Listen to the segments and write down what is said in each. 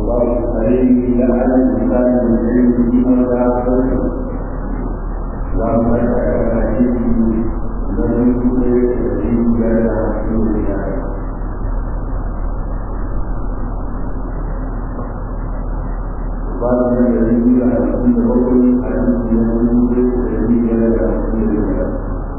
الله عليه لعل الإنسان من علمه أو لا اللهم لك على لم يكن يستجيب لنا رسول الله قال من الذي على كل رجل حديث من يستجيب لنا رسول الله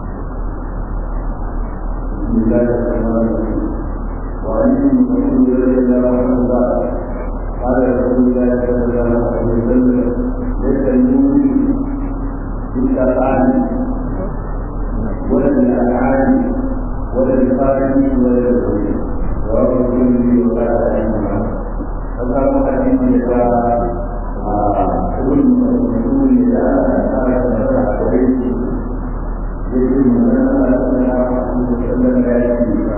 بسم الله الرحمن الرحيم وعن مسعود رضي الله عنه قال قال رسول الله صلى الله عليه وسلم ليس المؤمن بالشرعان ولا بالأفعال ولا بالخارج ولا بالخروج رواه الترمذي وقال عنهما فقال حديث يقال ابن مسعود إذا قال فتح عليه يجب أن صلى الله عليه وسلم لا يأتي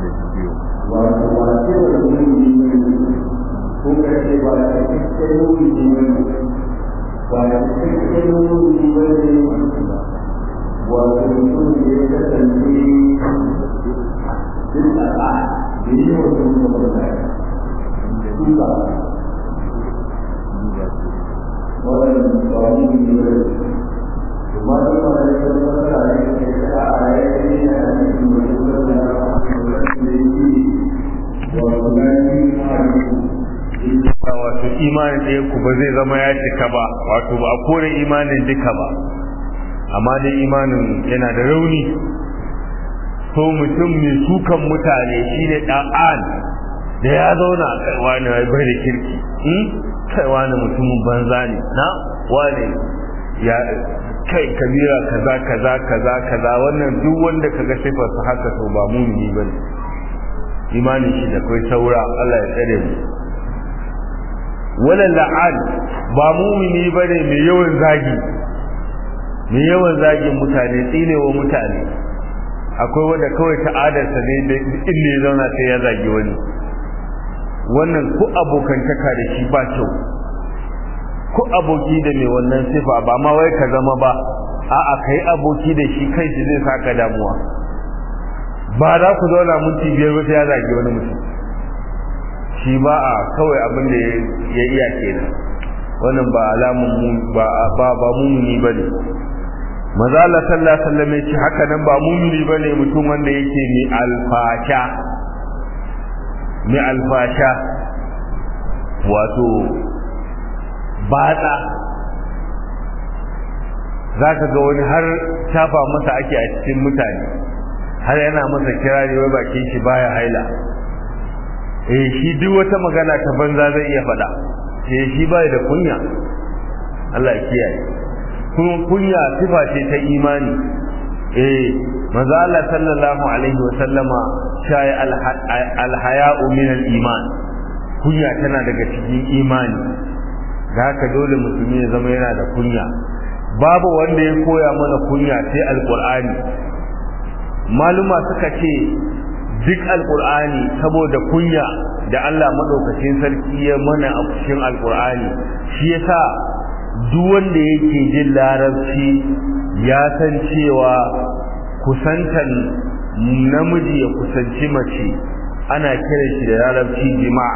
وواجب المؤمن هو كتب على المؤمن ويتكلم المؤمن ويكون يتسلم بالأفعال بنية المتبرع ولم يقوم بذلك وما دام ذلك الفضل عليه عليه ان wato imanin ɗaya ku ba zai zama ya cika ba wato ba a kore imanin duka ba amma dai imanin yana da rauni so mutum mai sukan mutane shine ɗan'an da ya zauna a kai wani bai da kirki kai wani mutumin banza ne na wani ya kai kabira kaza kaza kaza kaza wannan duk wanda kaga sifar su haka to ba mumini bane imanin shi da kai saura Allah ya tsare mu wala la'an ba mumini bane mai yawan zagi mai yawan zagin mutane tsinewa mutane akwai wanda kawai ta'adarsa ne da inda ya zauna sai ya zagi wani wannan ko abokantaka da shi ba kyau ko aboki da mai wannan sifa ba ma wai ka zama ba a'a kai aboki da shi kai shi zai saka damuwa ba za ku zauna minti biyar ba sai ya zagi wani mutum shi ba a kawai abin da ya iya kenan wannan ba alamun ba ba ba mumuni bane maza Allah sallallahu alaihi wasallam ya ce haka nan ba mumuni bane mutum wanda yake mai alfasha mai alfasha wato batsa za ka ga wani har shafa masa ake a cikin mutane har yana masa kirari wai bakin shi baya haila eh shi duk wata magana ta banza zai iya faɗa eh shi bai da kunya Allah ya kiyaye kuma kunya sifa ce ta imani eh manzo Allah sallallahu alaihi wa sallama shayi alhaya'u min al-iman kunya tana daga cikin imani da haka dole musulmi ya zama yana da kunya babu wanda ya koya mana kunya sai alqur'ani maluma suka ce duk alqur'ani saboda kunya da Allah madaukakin sarki ya mana a cikin alqur'ani shi yasa duk wanda yake jin larabci ya san cewa kusantan namiji ya kusanci mace ana kiran shi da larabci jima'a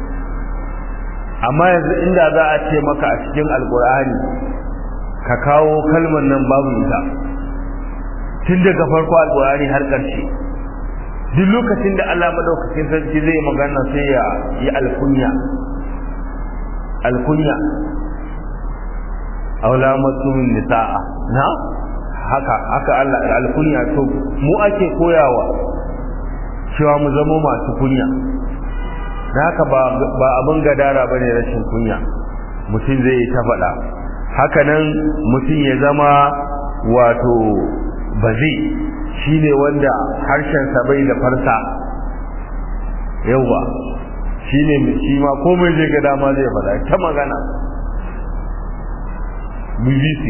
amma yanzu inda za a ce maka a cikin alkur'ani ka kawo kalmar nan babu ita tun daga farko alkur'ani har ƙarshe duk lokacin da Allah madaukakin sarki zai magana sai ya yi alkunya alkunya aula masumin nisa'a na haka haka Allah alkunya to mu ake koyawa cewa mu zama masu kunya da haka ba ba abin gadara bane rashin kunya mutum zai yi ta faɗa haka nan mutum ya zama wato bazi shine wanda harshen sa bai da farsa yawa shine shi ma komai zai ga dama zai faɗa ta magana BBC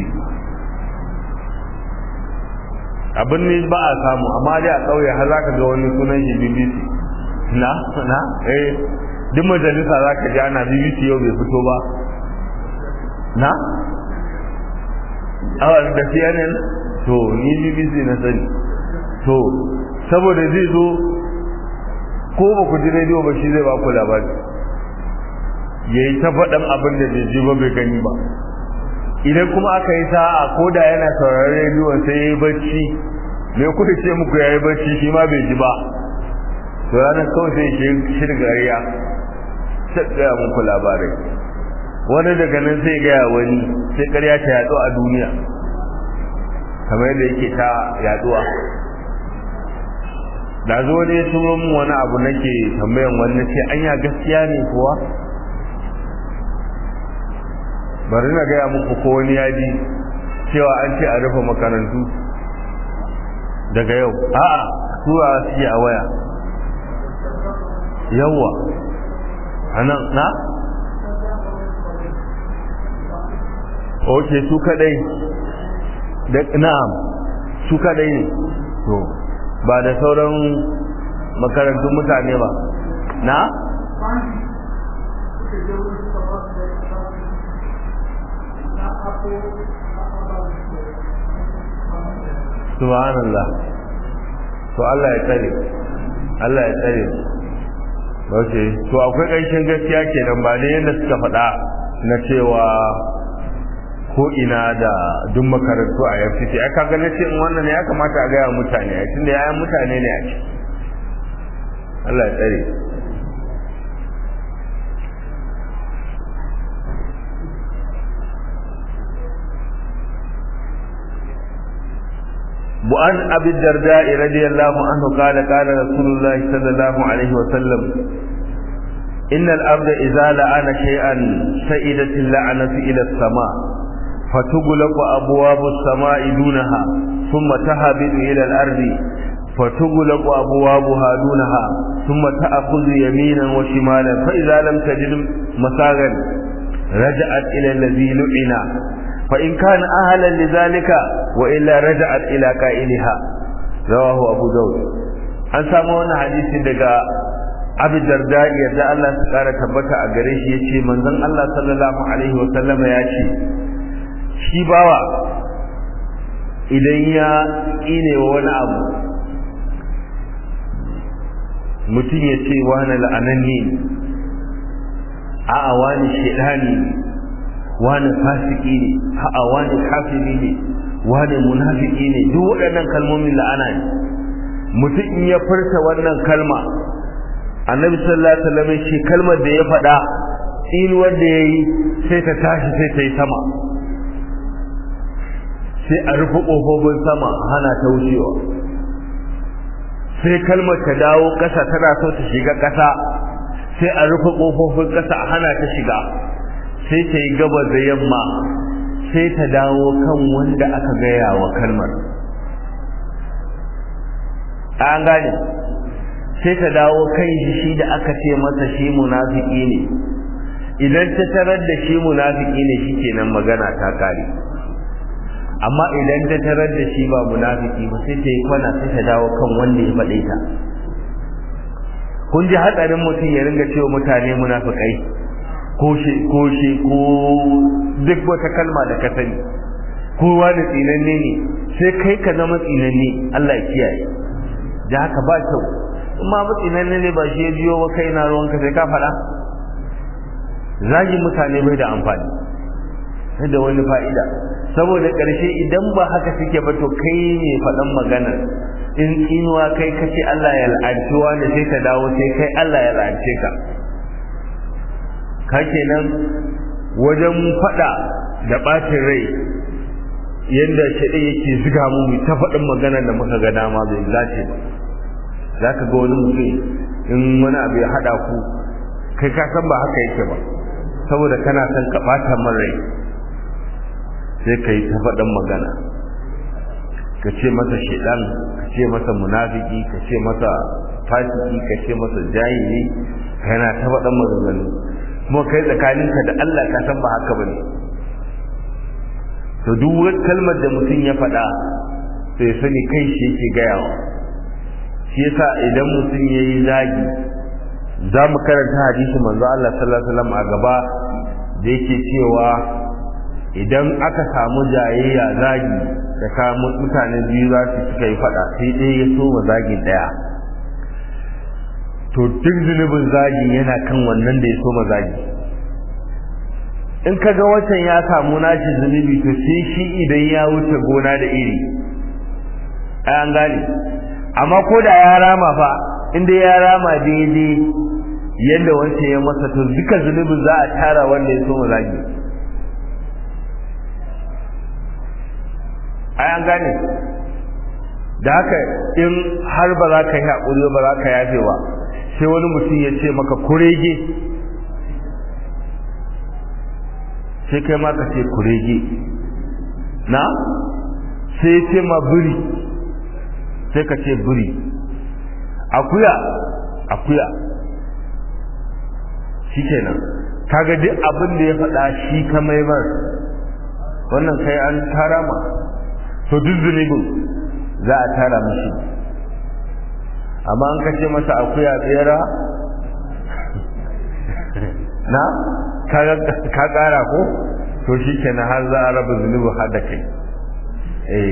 abin ne ba a samu amma dai a ƙauye har zaka ga wani sunan shi BBC na na eh duk majalisa zaka ji ana BBC yau bai fito ba na awa da CNN to ni BBC na sani to saboda zai zo ko ba ku ji rediyo ba shi zai ba ku labari ya yi ta faɗin abin da bai ji ba bai gani ba idan kuma aka yi sa'a ko da yana sauraron rediyon sai ya yi bacci me kuka ce muku ya yi bacci shi ma bai ji ba to ranar kawai sai shi shirgariya sai gaya muku labarai wani daga nan sai gaya wani sai karya ta yaɗo a duniya kamar yadda yake ta yaɗuwa da zo ne ya turo min wani abu nake tambayan wani ce anya gaskiya ne kuwa bari na gaya muku ko wani ya ji cewa an ce a rufe makarantu daga yau a'a tura su a waya yawa anan na ok su kadai da na'am su kadai ne to ba da sauran makarantun mutane ba na subhanallah to Allah ya tsare Allah ya tsare okay to akwai ƙarshen gaskiya kenan ba ne yadda suka faɗa na cewa ko ina da duk makarantu a FCC ai kaga na ce wannan ne ya kamata a gaya mutane ai tunda yayan mutane ne a ciki Allah ya tsare وعن أبي الدرداء رضي الله عنه قال قال رسول الله صلى الله عليه وسلم إن الأرض إذا لعن شيئا سئدت اللعنة إلى السماء فتغلق أبواب السماء دونها ثم تهبط إلى الأرض فتغلق أبوابها دونها ثم تأخذ يمينا وشمالا فإذا لم تجد مساغا رجعت إلى الذي لعن فإن كان أهلا لذلك وإلا رجعت إلى قائلها رواه أبو داود an samu wani hadisi daga Abu Darda yadda Allah su kara tabbata a gare shi yace manzon Allah sallallahu alaihi wa sallama ya ce shi bawa idan ya kine wani abu mutum ya ce wani la'ananni a'a wani shedani wani fasiki ne a'a wani kafiri ne wani munafiki ne duk waɗannan kalmomin la'ana ne mutum in ya furta wannan kalma annabi sallallahu alaihi wasallam shi kalmar da ya faɗa in wanda yayi sai ta tashi sai ta yi sama sai a rufe ƙofofin sama hana ta wucewa sai kalmar ta dawo ƙasa tana so ta shiga ƙasa sai a rufe ƙofofin ƙasa a hana ta shiga sai ta yi gaba da yamma sai ta dawo kan wanda aka gaya wa kalmar an gane sai ta dawo kan shi da aka ce masa shi munafiki ne idan ta tarar da shi munafiki ne shi kenan magana ta kare amma idan ta tarar da shi ba munafiki ba sai ta yi kwana sai ta dawo kan wanda ya faɗe ta kun ji hatsarin mutum ya ringa cewa mutane munafikai ko shi ko shi ko duk wata kalma da ka sani kowa da tsinanne ne sai kai ka zama tsinanne Allah ya kiyaye da haka ba kyau in ma tsinanne ne ba shi ya biyo ba kai na ruwanka sai ka faɗa zagi mutane bai da amfani da wani fa'ida saboda ƙarshe idan ba haka suke ba to kai ne faɗan magana in inuwa kai kace Allah ya la'anci wanda sai ka dawo sai kai Allah ya la'ance ka ka kenan wajen faɗa da ɓacin rai yadda shaɗe yake ziga mu mu ta faɗin magana da muka ga dama bai zace ba za ka ga wani mutum in wani abu ya haɗa ku kai ka san ba haka yake ba saboda kana son ka ɓata min rai sai ka yi ta faɗin magana ka ce masa shaidan ka ce masa munafiki ka ce masa fasiki ka ce masa jahili kana ta faɗin maganganu kuma kai tsakaninka da Allah ka san ba haka bane to duk wani kalmar da mutum ya faɗa sai sani kai shi yake gayawa shi yasa idan mutum ya yi zagi za mu karanta hadisi manzo Allah sallallahu alaihi wasallam a gaba da yake cewa idan aka samu jayayya zagi da ka mutane biyu za su suka yi faɗa sai ɗaya ya so wa zagi ɗaya to duk zunubin zagi yana kan wannan da ya so ma zagi in kaga wancan ya samu nashi zunubi to sai shi idan ya wuce gona da iri ai an gane amma ko da ya rama fa inda ya rama daidai yadda wancan ya masa to duka zunubin za a tara wanda ya so mu zagi ai an gane da haka in har ba za ka yi haƙuri ba za ka yafe ba sai wani mutum ya ce maka kurege sai kai ma ka ce kurege na sai ya ce ma biri sai ka ce biri akuya akuya shi kenan kaga duk abin da ya faɗa shi ka maimar wannan kai an tara ma to duk zunubin za a tara mashi amma an kace masa akuya tsera na ka kara ko to shi kenan har za a raba zunubi har da kai eh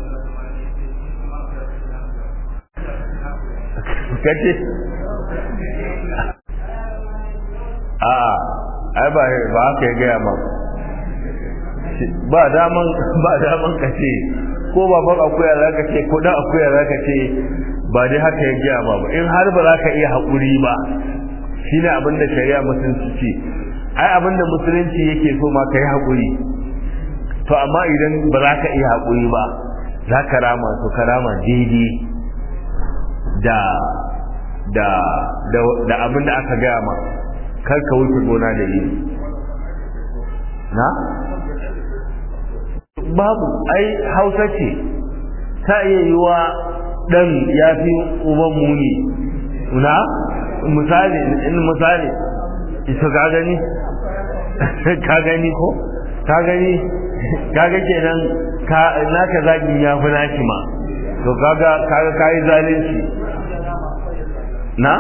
kace a ai ba ba haka ya gaya ma ba daman ba daman kace ko baban akuya za ka ce ko dan akuya za ka ce ba dai haka ya gaya ma ba in har ba za ka iya haƙuri ba shi ne abin da shari'a musulunci ce ai abin da musulunci yake so ma ka yi haƙuri to amma idan ba za ka iya haƙuri ba za ka rama to ka rama daidai da da da abin da aka gaya ma kar ka wuce gona da iri na babu ai hausa ce ta iya yi wa ɗan ya fi uban muni na misali in misali ita ka gani ka gani ko ka gani kaga kenan ka naka zagin ya fi naki ma to kaga kaga kai zalunci na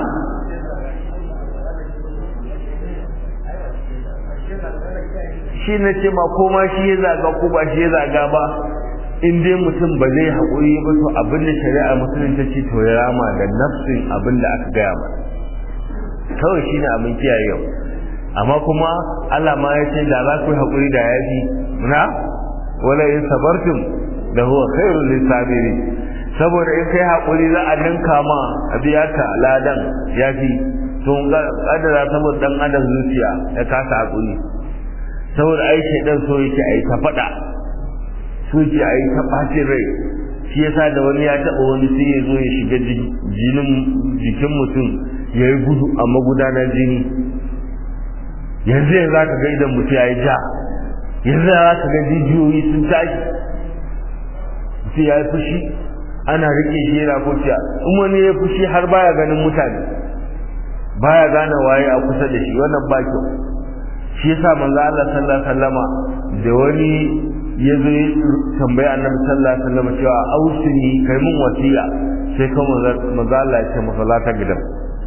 shi na ce ma ko ma shi ya zaga ko ba shi ya zaga ba in dai mutum ba zai haƙuri ba to abin da shari'a musulun ta ce to ya rama da nafsin abin da aka gaya ba kawai shi ne abin kiyaye yau amma kuma Allah ma ya ce da za ku yi haƙuri da ya fi na wala in sabartum da huwa khairul lisabirin saboda in kai haƙuri za a ninka ma a biya ka ladan ya fi to kadara saboda dan adam zuciya ya kasa haƙuri saboda ai shaidan so yake ai ta faɗa so yake ai ta ɓacin rai shi yasa da wani ya taɓa wani sai ya zo ya shiga jinin jikin mutum ya yi gudu a magudanar jini yanzu yanzu za ka ga idan mutum ya yi ja yanzu za ka ga jijiyoyi sun tashi mutum ya yi fushi ana riƙe shi yana kuciya in wani ya fushi har baya ganin mutane baya gane waye a kusa da shi wannan ba kyau shi yasa manzo Allah sallallahu alaihi wasallama da wani ya zo ya tambayi annabi sallallahu alaihi wasallama cewa ausini kai mun wasiya sai kuma manzo Allah ya ce masa la ta gidan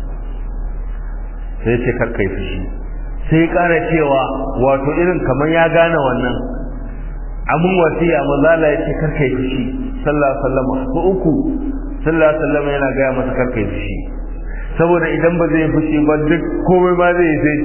sai ce kar kai fushi sai kara cewa wato irin kamar ya gane wannan amun wasiya manzo Allah ya ce kar kai fushi sallallahu alaihi wasallama ko uku sallallahu alaihi wasallama yana ga masa kar kai fushi saboda idan ba zai fushi ba duk komai ma zai yi sai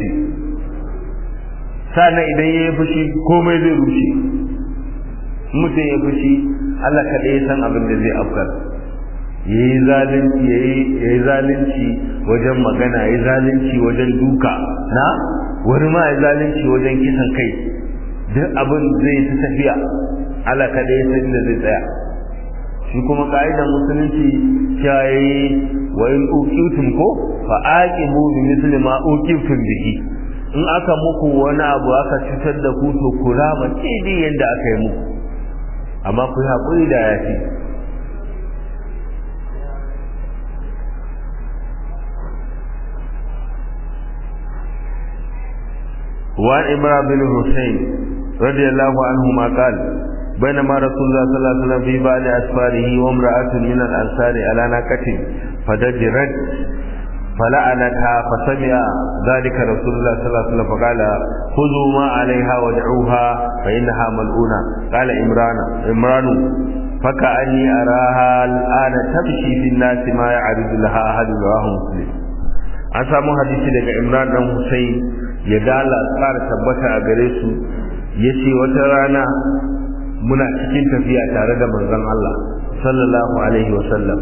sannan idan ya yi fushi komai zai rushe mutum ya fushi Allah kaɗai ya san abin da zai afkar ya yi zalunci ya yi zalunci wajen magana ya yi zalunci wajen duka na wani ma ya zalunci wajen kisan kai duk abin zai ta tafiya Allah kaɗai ya san da zai tsaya shi kuma ka'idar musulunci cewa ya yi wa in uqibtum ko fa aqibu bi misli ma uqibtum bihi in aka muku wani abu aka cutar da ku to ku rama daidai yadda aka yi muku amma ku yi haƙuri da ya fi وعن إمرأة بن حسين رضي الله عنهما قال بينما رسول الله صلى الله عليه وسلم في بعض أسفاره وامرأة من الأنصار على ناقة فدجرت فلعنتها فسمع ذلك رسول الله صلى الله عليه وسلم فقال خذوا ما عليها ودعوها فإنها ملعونة قال إمران إمران فكأني أراها الآن تمشي في الناس ما يعرض لها أحد رواه مسلم an samu hadisi daga Imran dan Hussein ya dala tsara tabbata a gare su ya ce wata rana muna cikin tafiya tare da manzon Allah sallallahu alaihi wasallam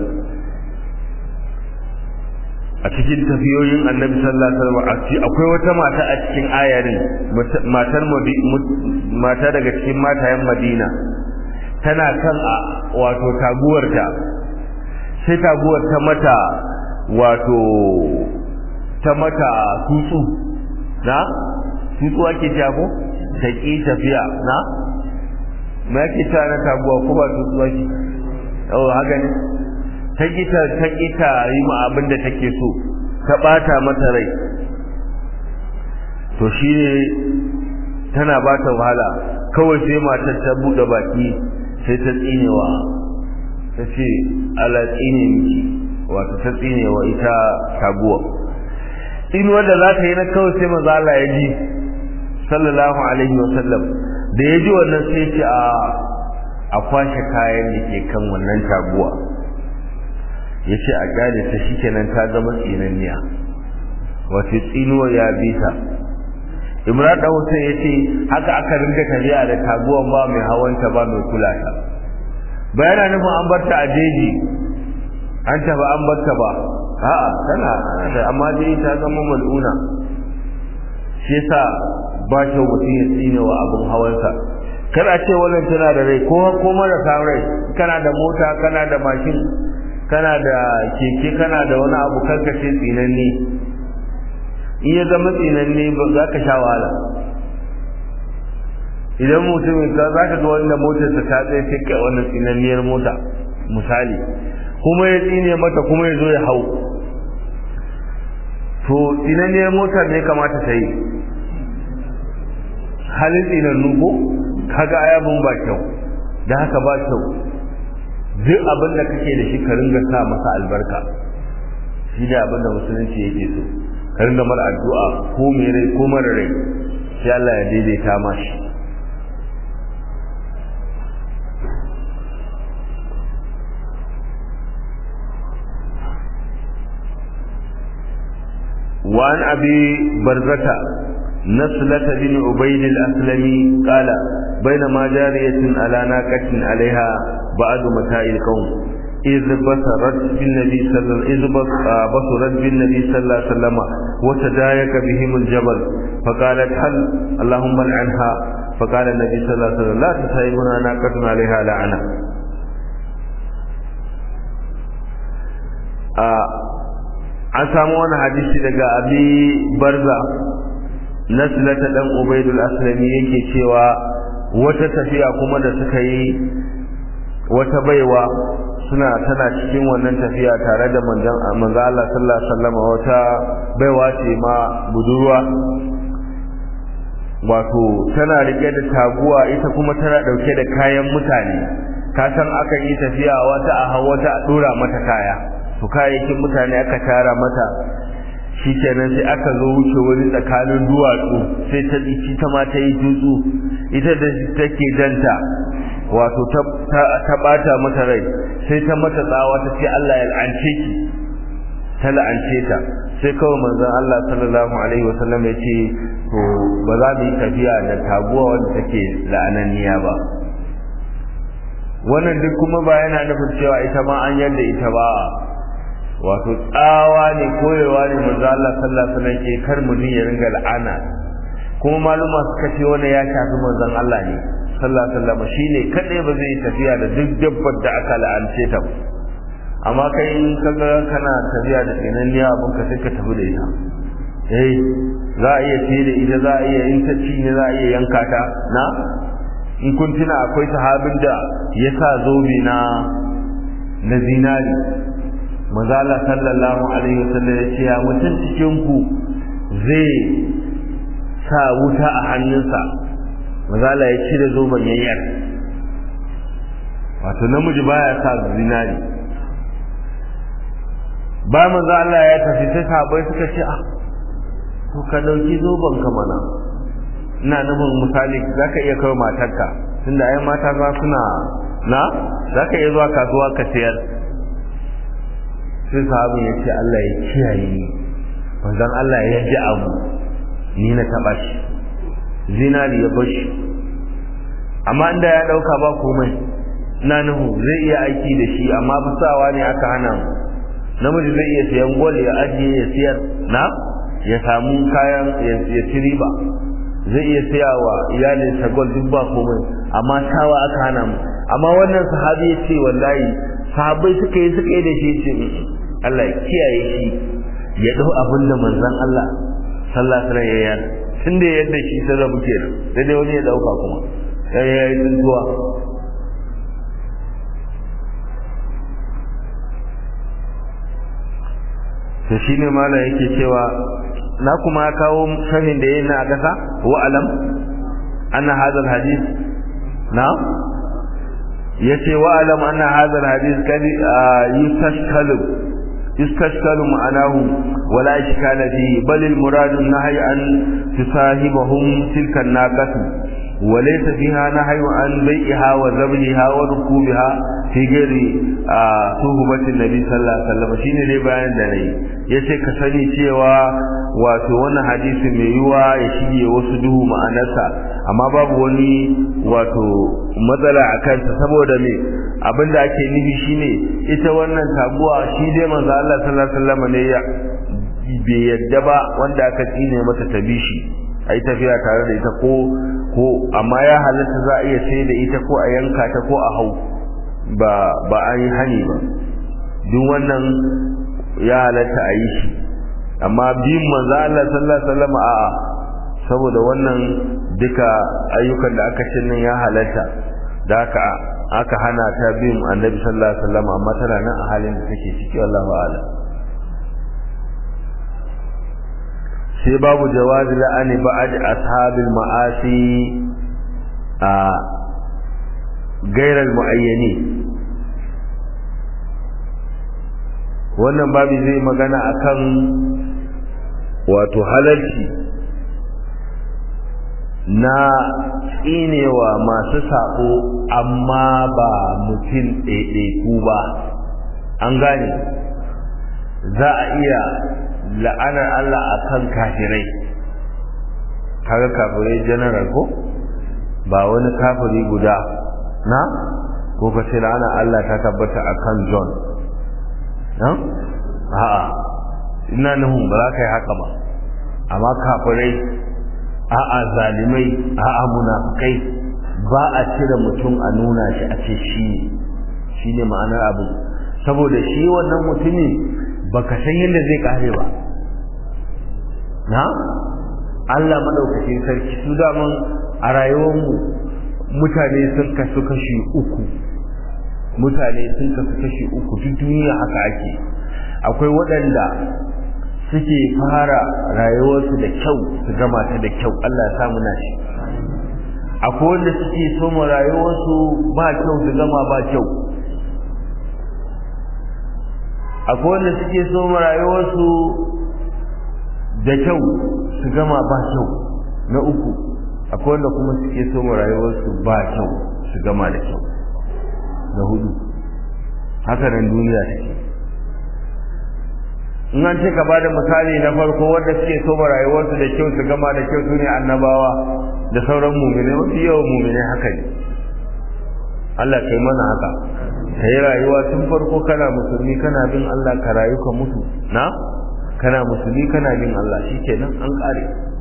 a cikin tafiyoyin annabi sallallahu alaihi wasallam akwai wata mata a cikin ayarin matar mata daga cikin matayen Madina tana kan a wato taguwarta sai taguwar ta mata wato ta mata tutsu na tutsu ake cewa ko ta ki tafiya na me ake cewa na taguwa ko ba tutsu ake oh haka ne ta kita ta kita yi ma abin da take so ta bata mata rai to shi ne tana bata wahala kawai sai matar ta bude baki sai ta tsinewa ta ce ala tsine miki wato ta tsinewa ita taguwa in wanda za ta yi na kawai sai maza Allah ya ji sallallahu alaihi wa sallam da ya ji wannan sai ce a a kwashe kayan da ke kan wannan taguwa ya ce a kyale ta shi kenan ta zama tsinanniya wato tsinuwa ya bi ta imran da hussein ya ce haka aka ringa tafiya da taguwan ba mai hawanta ba mai kula ta bayana nufin an bar ta a jeji an tafi an bar ta ba a'a tana da amma dai ta zama mal'una shi yasa ba kyau mutum ya tsine wa abin hawansa kar a ce wannan tana da rai ko ko marasa rai kana da mota kana da mashin kana da keke kana da wani abu karkace tsinanne in ya zama tsinanne ba za ka sha wahala idan mutumin ka za ka ga wanda motarsa ta tsaye sai kai wannan tsinanniyar mota misali kuma ya tsine mata kuma ya zo ya hau to tsinanniyar mota ne kamata ta yi halin tsinannu ko kaga ayabun ba kyau da haka ba kyau duk abin da kake da shi ka ringa sa masa albarka shi ne abin da musulunci yake so ka ringa mara addu'a ko mai rai ko mara rai sai Allah ya daidaita ma shi وعن أبي برزة نسلة بن عبيد الأسلمي قال بينما جارية على ناقة عليها بعد متاع القوم إذ بصرت بالنبي صلى الله إذ بصرت بالنبي صلى الله عليه وسلم وتدايك بهم الجبل فقالت هل اللهم لعنها فقال النبي صلى الله عليه وسلم لا تصيبنا ناقة عليها لعنة an samu wani hadisi daga abi barza naslata dan ubaidul aslami yake cewa wata tafiya kuma da suka yi wata baiwa suna tana cikin wannan tafiya tare da manzon manzo Allah sallallahu alaihi wasallam wata baiwa ce ma budurwa wato tana rike da taguwa ita kuma tana dauke da kayan mutane ka san akan yi tafiya wata a hawa wata a dora mata kaya to kayayyakin mutane aka tara mata shi kenan sai aka zo wuce wani tsakanin duwatsu sai ta ci ta ma ta yi tutsu ita da take janta wato ta bata mata rai sai ta mata tsawa ta ce Allah ya la'ance ki ta la'ance ta sai kawai manzon Allah sallallahu alaihi wasallam ya ce to ba za mu yi tafiya da taguwa wanda take la'ananniya ba wannan duk kuma ba yana nufin cewa ita ma an yarda ita ba wato tsawa ne koyewa ne manzo Allah sallallahu alaihi wasallam ke kar mutum ya ringa la'ana kuma maluma suka ce wannan ya shafi manzon Allah ne sallallahu alaihi wasallam shine kadai ba zai tafiya da duk dabbar da aka la'ance ta ba amma kai in kaga kana tafiya da tsinanniya abin ka sai ka tafi da ita eh za a iya fiye da ita za a iya in ta ci ne za a iya yanka ta na in kun tuna akwai sahabin da ya sa zobe na na zinari mazala sallallahu alaihi wasallam ya ce ya mutum cikin ku zai sa wuta a hannunsa mazala ya cire zoben yayyar wato namiji baya sa zinari ba manzo Allah ya tafi sai sahabbai suka ce ah to ka dauki zoben ka mana ina nufin misali zaka iya kai matarka tunda ai mata za suna na zaka iya zuwa kasuwa ka sayar sai sahabin ya ce Allah ya kiyaye ni manzon Allah ya ji abu ni na taba shi zinari ya bashi amma inda ya dauka ba komai na nuhu zai iya aiki da shi amma fasawa ne aka hana mu namiji zai iya sayan gol ya ajiye ya siyar na ya samu kayan ya ci riba zai iya saya wa iyalinsa gol duk ba komai amma sawa aka hana mu amma wannan sahabi ya ce wallahi sahabbai suka yi suka yi da shi ce Allah ya kiyaye shi ya dau abin da manzon Allah sallallahu alaihi wasallam ya yi tunda yadda shi sai rabu kenan sai dai wani ya dauka kuma sai ya yi tsuntuwa to shine malam yake cewa na kuma kawo sharhin da yayin na gasa wa alam anna hadha alhadith na yace wa alam anna hadha alhadith kad yustashkalu yustashkalu ma'anahu wala ishkala fi bal almurad an-nahy an tusahibahum tilka an-naqatu وليس فيها نهي عن بيعها وذبحها وركوبها في غير صحبة النبي صلى الله عليه وسلم shine dai bayan da nayi yace ka sani cewa wato wannan hadisi mai yiwa ya shige wasu duhu ma'anarsa amma babu wani wato matsala a kansa saboda me abinda ake nufi shine ita wannan taguwa shi dai manzo Allah sallallahu alaihi wasallam ne ya bai yadda ba wanda aka tsine mata tabishi ai tafiya tare da ita ko ko amma ya halatta za a iya sai da ita ko a yanka ta ko a hau ba ba an yi hani ba duk wannan ya halatta a yi shi amma biyun manzo Allah sallallahu alaihi wasallam a'a saboda wannan duka ayyukan da aka ce nan ya halatta da haka aka hana ta biyun annabi sallallahu alaihi wasallam amma tana nan a halin da take ciki wallahu a'lam sai babu jawazi la'ani ba'ad ashabil ma'asi a gairar muayyani wannan babu zai magana akan wato halarci na tsinewa masu sako amma ba mutum ɗaiɗaiku ba an gane za a iya la'anar Allah a kan kafirai kaga kafirai general ko ba wani kafiri guda na ko ka ce la'anar Allah ta tabbata a kan John na? a'a ina nuhun ba za ka yi haka ba amma kafirai a'a zalimai a'a munafukai ba a cire mutum a nuna shi a ce shi shi ne ma'anar abu saboda shi wannan mutumin baka san yadda zai kare ba na Allah madaukakin sarki su daman a rayuwarmu mutane sun kasu kashi uku mutane sun kasu kashi uku duk duniya haka ake akwai waɗanda suke fara rayuwarsu da kyau su gama ta da kyau Allah ya sa muna shi akwai wanda suke soma rayuwarsu ba kyau su gama ba kyau akwai wanda suke soma rayuwarsu da kyau su gama ba kyau na uku akwai wanda kuma suke soma rayuwarsu ba kyau su gama da kyau na hudu haka nan duniya take in an ce ka ba da misali na farko wanda suke soma rayuwarsu da kyau su gama da kyau su ne annabawa da sauran mumine mafi yawan mumine haka ne Allah kai mana haka ka yi rayuwa tun farko kana musulmi kana bin Allah ka rayu ka mutu na kana musulmi kana bin Allah shikenan an kare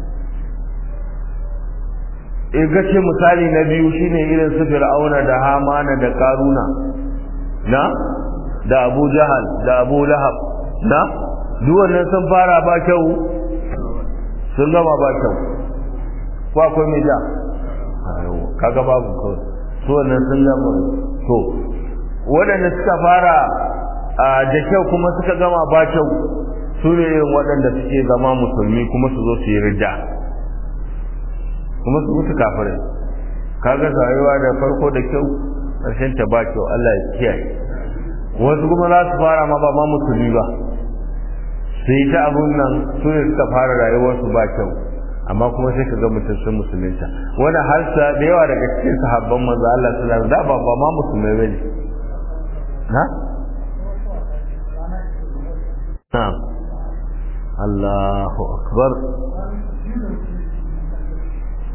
e gace misali na biyu shine irin su Fir'auna da Hamana da Karuna na da Abu Jahal da Abu Lahab na duk wannan sun fara ba kyau sun gama ba kyau ko akwai mai ja kaga babu kawai su wannan sun gama to waɗanda suka fara da kyau kuma suka gama ba kyau su ne irin waɗanda suke zama musulmi kuma su zo su yi rida kuma su mutu kafirai kaga rayuwa da farko da kyau ƙarshen ta ba kyau Allah ya kiyaye wasu kuma za su fara ma ba ma musulmi ba su yi ta abun nan su ne suka fara rayuwarsu ba kyau amma kuma sai ka ga mutum sun musulunta wani har sa da yawa daga cikin sahabban manzo Allah sallallahu alaihi wasallam da ba ma musulmai bane na na'am Allahu akbar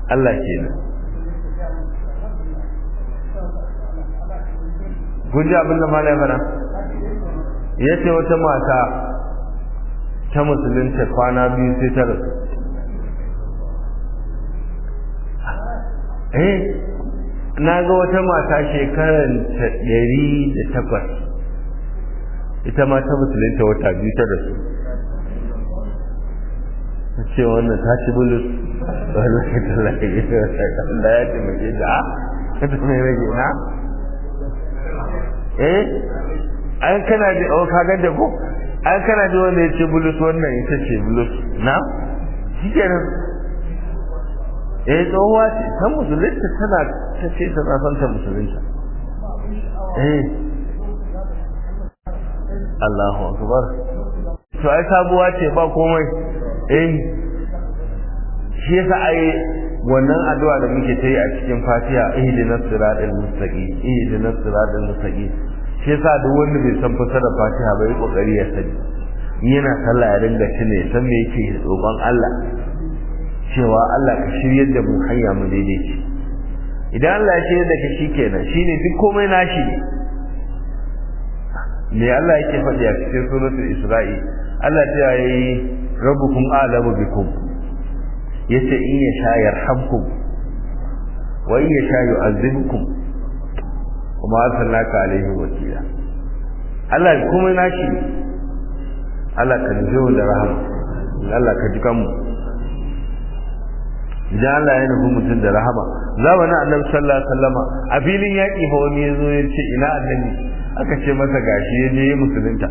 Allah kenan kun ji abin da malai fara ya ce wata mata ta musulunta kwana biyu sai ta rasu eh na ga wata mata shekarar ta ɗari da takwas ita ma ta musulunta wata biyu ta rasu ta ce wannan ta ci bulus wani ta lafi da ya taimake da a ta mai rage na eh an kana da oh ka ga da ko an kana da wanda ya ce bulus wannan ita ce bulus na shikenan eh tsohuwa ce ta musulunta tana ta ce tana son ta musulunta eh Allahu akbar to ai sabuwa ce ba komai eh shi yasa ai wannan addu'a da muke ta yi a cikin Fatiha ihdinas siratal mustaqim ihdinas siratal mustaqim shi yasa duk wanda bai san fasarar Fatiha ba yi kokari ya sani yana sallah ya ringa tune san me yake roƙon Allah cewa Allah ka shiryar da mu hanya mu daidaici idan Allah ya shiryar da ka shikenan shine duk komai nashi ne me Allah yake faɗi a cikin suratul Isra'i Allah ta yi rabbukum a'lamu bikum yace in ya sha yarhamkum wa in ya sha yu'azzibukum kuma arsalnaka alaihi wakila Allah kuma nashi Allah ka nufi da rahama Allah ka ji kanmu idan Allah ya nufi mutum da rahama zamanin annabi sallallahu alaihi wasallama a filin yaƙi fa wani ya zo ya ce ina annabi aka ce masa gashi ya je musulunta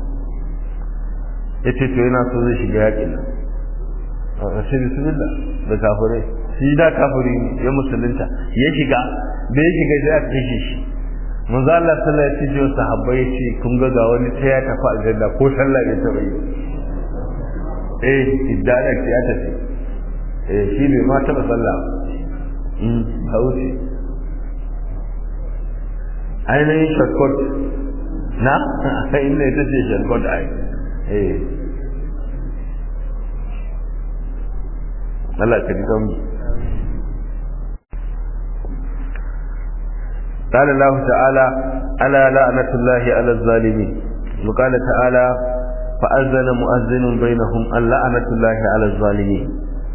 ya ce to yana so zai shiga yaƙin nan a ce bismillah da kafirai shi da kafiri ne ya musulunta ya shiga da ya shiga zai aka kashe shi manzo Allah sallallahu alaihi wasallam sahabbai ya ce kun ga ga wani ta ya tafi aljanna ko sallah bai taɓa yi eh iddana ya tafi eh shi bai ma taɓa sallah mm hausi ainihin shortcut na inda ita ce shortcut ai eh Allah ka ji kan قال الله تعالى ألا لعنة الله على الظالمين وقال تعالى فأذن مؤذن بينهم أن لعنة الله على الظالمين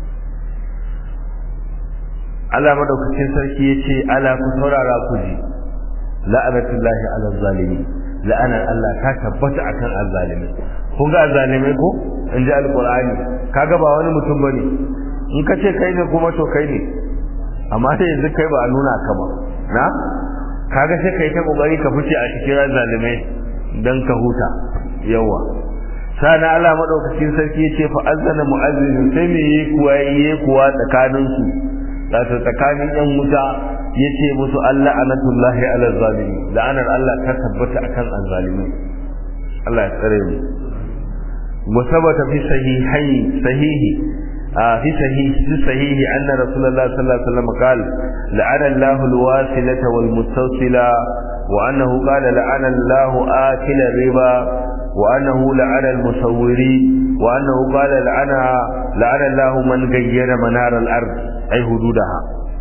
Allah madaukakin sarki ya ce ala ku saurara ku ji la'anatullahi ala zalimi la'anar Allah ta tabbata akan azzalimi kun ga azzalimai ko in ji alqur'ani kaga ba wani mutum bane in ka ce kai ne kuma to kai ne amma sai yanzu kai ba a nuna ka ba na kaga sai kai ta kokari ka fice a cikin zalimai dan ka huta yawa sana Allah madaukakin sarki yace fa azzana mu'azzin sai me yi kuwa yi kuwa tsakanin su wato tsakanin yan wuta yace musu Allah anatullahi ala zalimi la'anar Allah ta tabbata akan azzalimi Allah ya tsare mu wa sabata fi sahihai sahihi في صحيح في صحيح أن رسول الله صلى الله عليه وسلم قال لعن الله الواصلة والمستوصلة وأنه قال لعن الله آكل الربا وأنه لعن المصورين وأنه قال لعن لعن الله من غير منار الأرض أي حدودها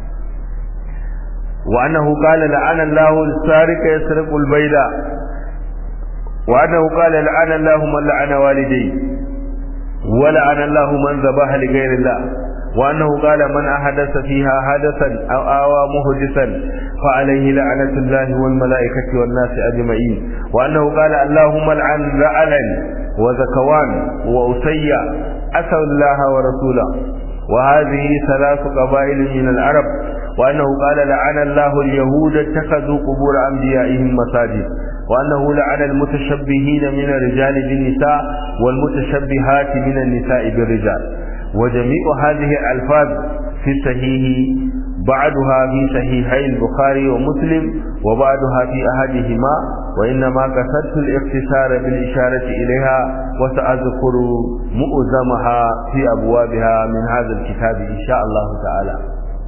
وأنه قال لعن الله السارق يسرق البيضة وأنه قال لعن الله من لعن والديه ولعن الله من ذبح لغير الله وأنه قال من أحدث فيها حدثا أو آوى محدثا فعليه لعنة الله والملائكة والناس أجمعين وأنه قال اللهم لعن رعلا وزكوان وأسيا أسوا الله ورسوله وهذه ثلاث قبائل من العرب وأنه قال لعن الله اليهود اتخذوا قبور أنبيائهم مساجد وأنه لعن المتشبهين من الرجال بالنساء والمتشبهات من النساء بالرجال وجميع هذه الألفاظ في الصحيح بعضها في صحيحي البخاري ومسلم وبعضها في أحدهما وإنما قصدت الاختصار بالإشارة إليها وسأذكر مؤزمها في أبوابها من هذا الكتاب إن شاء الله تعالى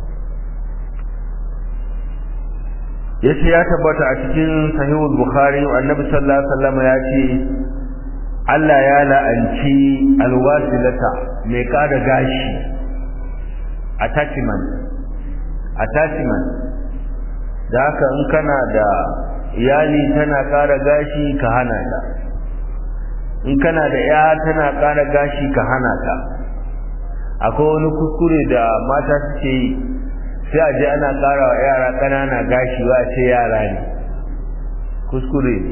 yace ya tabbata a cikin sahihul bukhari annabi sallallahu alaihi wasallam ya ce Allah ya la'anci alwasilata mai kada gashi attachment attachment da haka in kana da iyali tana ƙara gashi ka hana ta in kana da ya tana ƙara gashi ka hana ta akwai wani kuskure da mata suke yi sai a je ana ƙara wa yara ƙanana gashi wa ce yara ne kuskure ne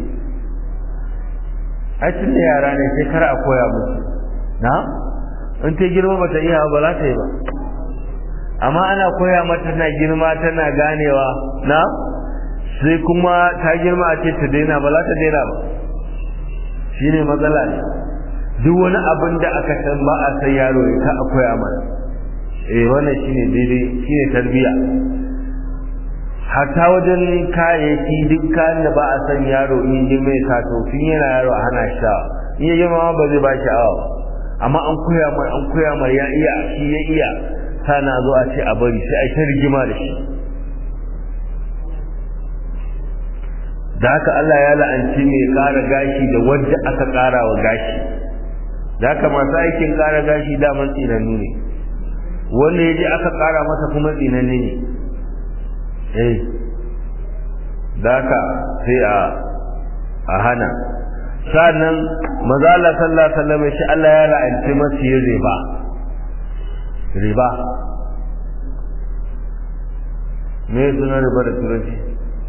a da yara ne sai kar a koya musu na in ta girma ba ta iya ba za ta yi ba amma ana koya mata tana girma tana ganewa na sai kuma ta girma a ce ta daina ba za ta daina ba shi ne matsala ne duk wani abin da aka san ba a san yaro ya ka a koya mana eh wannan shine daidai shine tarbiya hatta wajen kayayyaki duk kayan da ba a san yaro in ji mai sato tun yana yaro a hana sha in ya girma ba zai ba shi awa amma an koya mai an koya mai ya iya shi ya iya sana zo a ce a bari sai a ta rigima da shi da haka Allah ya la'anci mai ƙara gashi da wanda aka ƙara wa gashi da haka masu aikin ƙara gashi daman tsinannu ne wanda ya je aka ƙara masa kuma tsinanne ne eh da haka sai a a hana sannan maza Allah sallallahu alaihi wasallam shi Allah ya la'anci masu yin riba riba me suna riba da turanci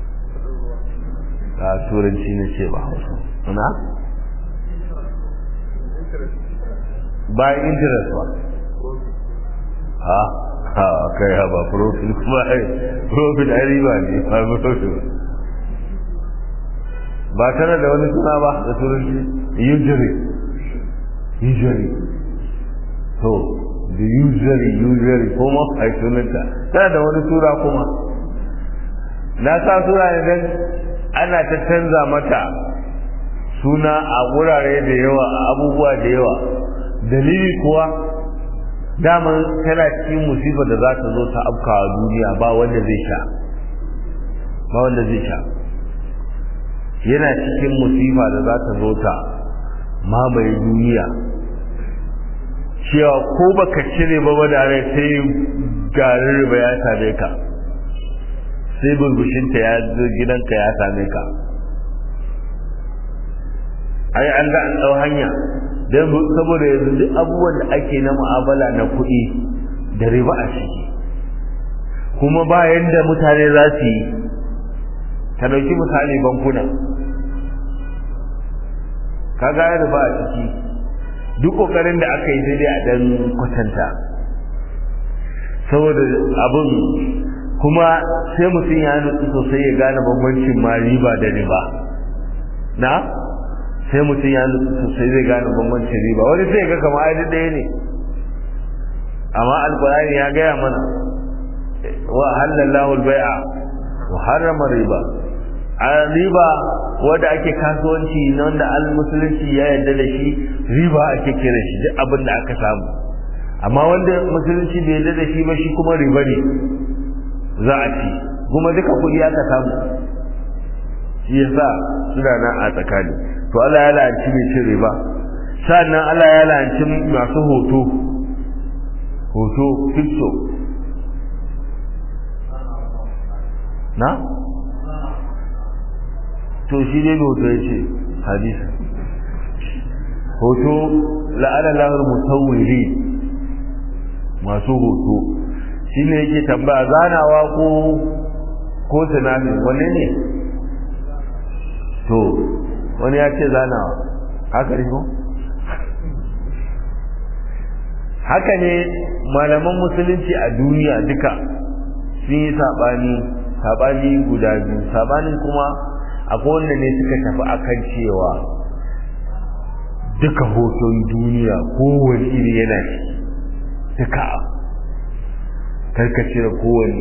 a turanci ne ce ba hausa na ba interest ba ha ha kai ha ba profit ba profit ai riba ne ba profit ba ba tana da wani suna ba da turanci usury usury to the usury usury kuma ai sunanta tana da wani sura kuma na sa sura ne dan ana ta canza mata suna a wurare da yawa a abubuwa da yawa dalili kuwa daman tana cikin musibar da za ta zo ta afka a duniya ba wanda zai sha ba wanda zai sha yana cikin musifa da za ta zo ta mamaye duniya cewa ko baka cire ba da rai sai garin riba ya same ka sai burbushinta ya zo gidanka ya same ka ai an ga an ɗau hanya don saboda yanzu duk abubuwan da ake na mu'amala na kuɗi da riba a ciki kuma ba yanda mutane za su yi ka ɗauki misali bankuna ka ga riba a ciki duk ƙoƙarin da aka yi sai dai a ɗan kwatanta saboda abin kuma sai mutum ya nutsu sosai ya gane bambancin ma riba da riba na sai mutum ya nutsu sosai zai gane bambancin riba wani sai ga kama ai ɗaya ne amma alkurani ya gaya mana wa halallahu albai'a wa harrama riba a riba wanda ake kasuwanci na wanda al-musulunci ya yarda da shi riba ake kira shi duk abin da aka samu amma wanda musulunci bai yarda da shi ba shi kuma riba ne za a ci kuma duka kuɗi aka samu shi yasa suna nan a tsakani to Allah ya la'anci mai cin riba sannan Allah ya la'anci masu hoto hoto picture na to shi ne hoto ya ce hadisi hoto la'ana lahar musawwiri masu hoto shi ne yake tambaya zanawa ko ko tunani wanne ne to wani ya ce zanawa haka ne ko haka ne malaman musulunci a duniya duka sun yi saɓani saɓani guda biyu saɓanin kuma akwai wanda ne suka tafi akan cewa duka hoton duniya kowane iri yana shi duka karkace da kowane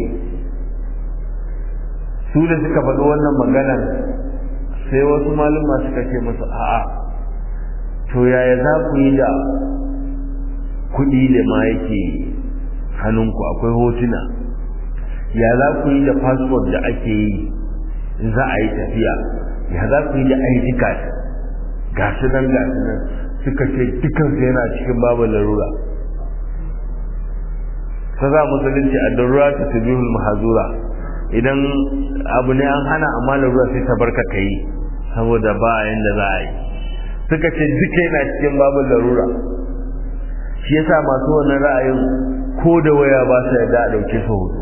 su da suka faɗi wannan maganar sai wasu malama suka ce musu a'a to yaya za ku yi da kuɗi da ma yake hannunku akwai hotuna ya za ku yi da fasfot da ake yi in za a yi tafiya ya za ku yi da ID card ga su nan ga su nan suka ce dukansu yana cikin babu larura ta za musulunci a darura ta tabihul mahazura idan abu ne an hana amma larura sai ta barka ka yi saboda ba yanda za a yi suka ce duka yana cikin babu larura shi yasa masu wannan ra'ayin ko da waya ba su yarda a dauke su hoto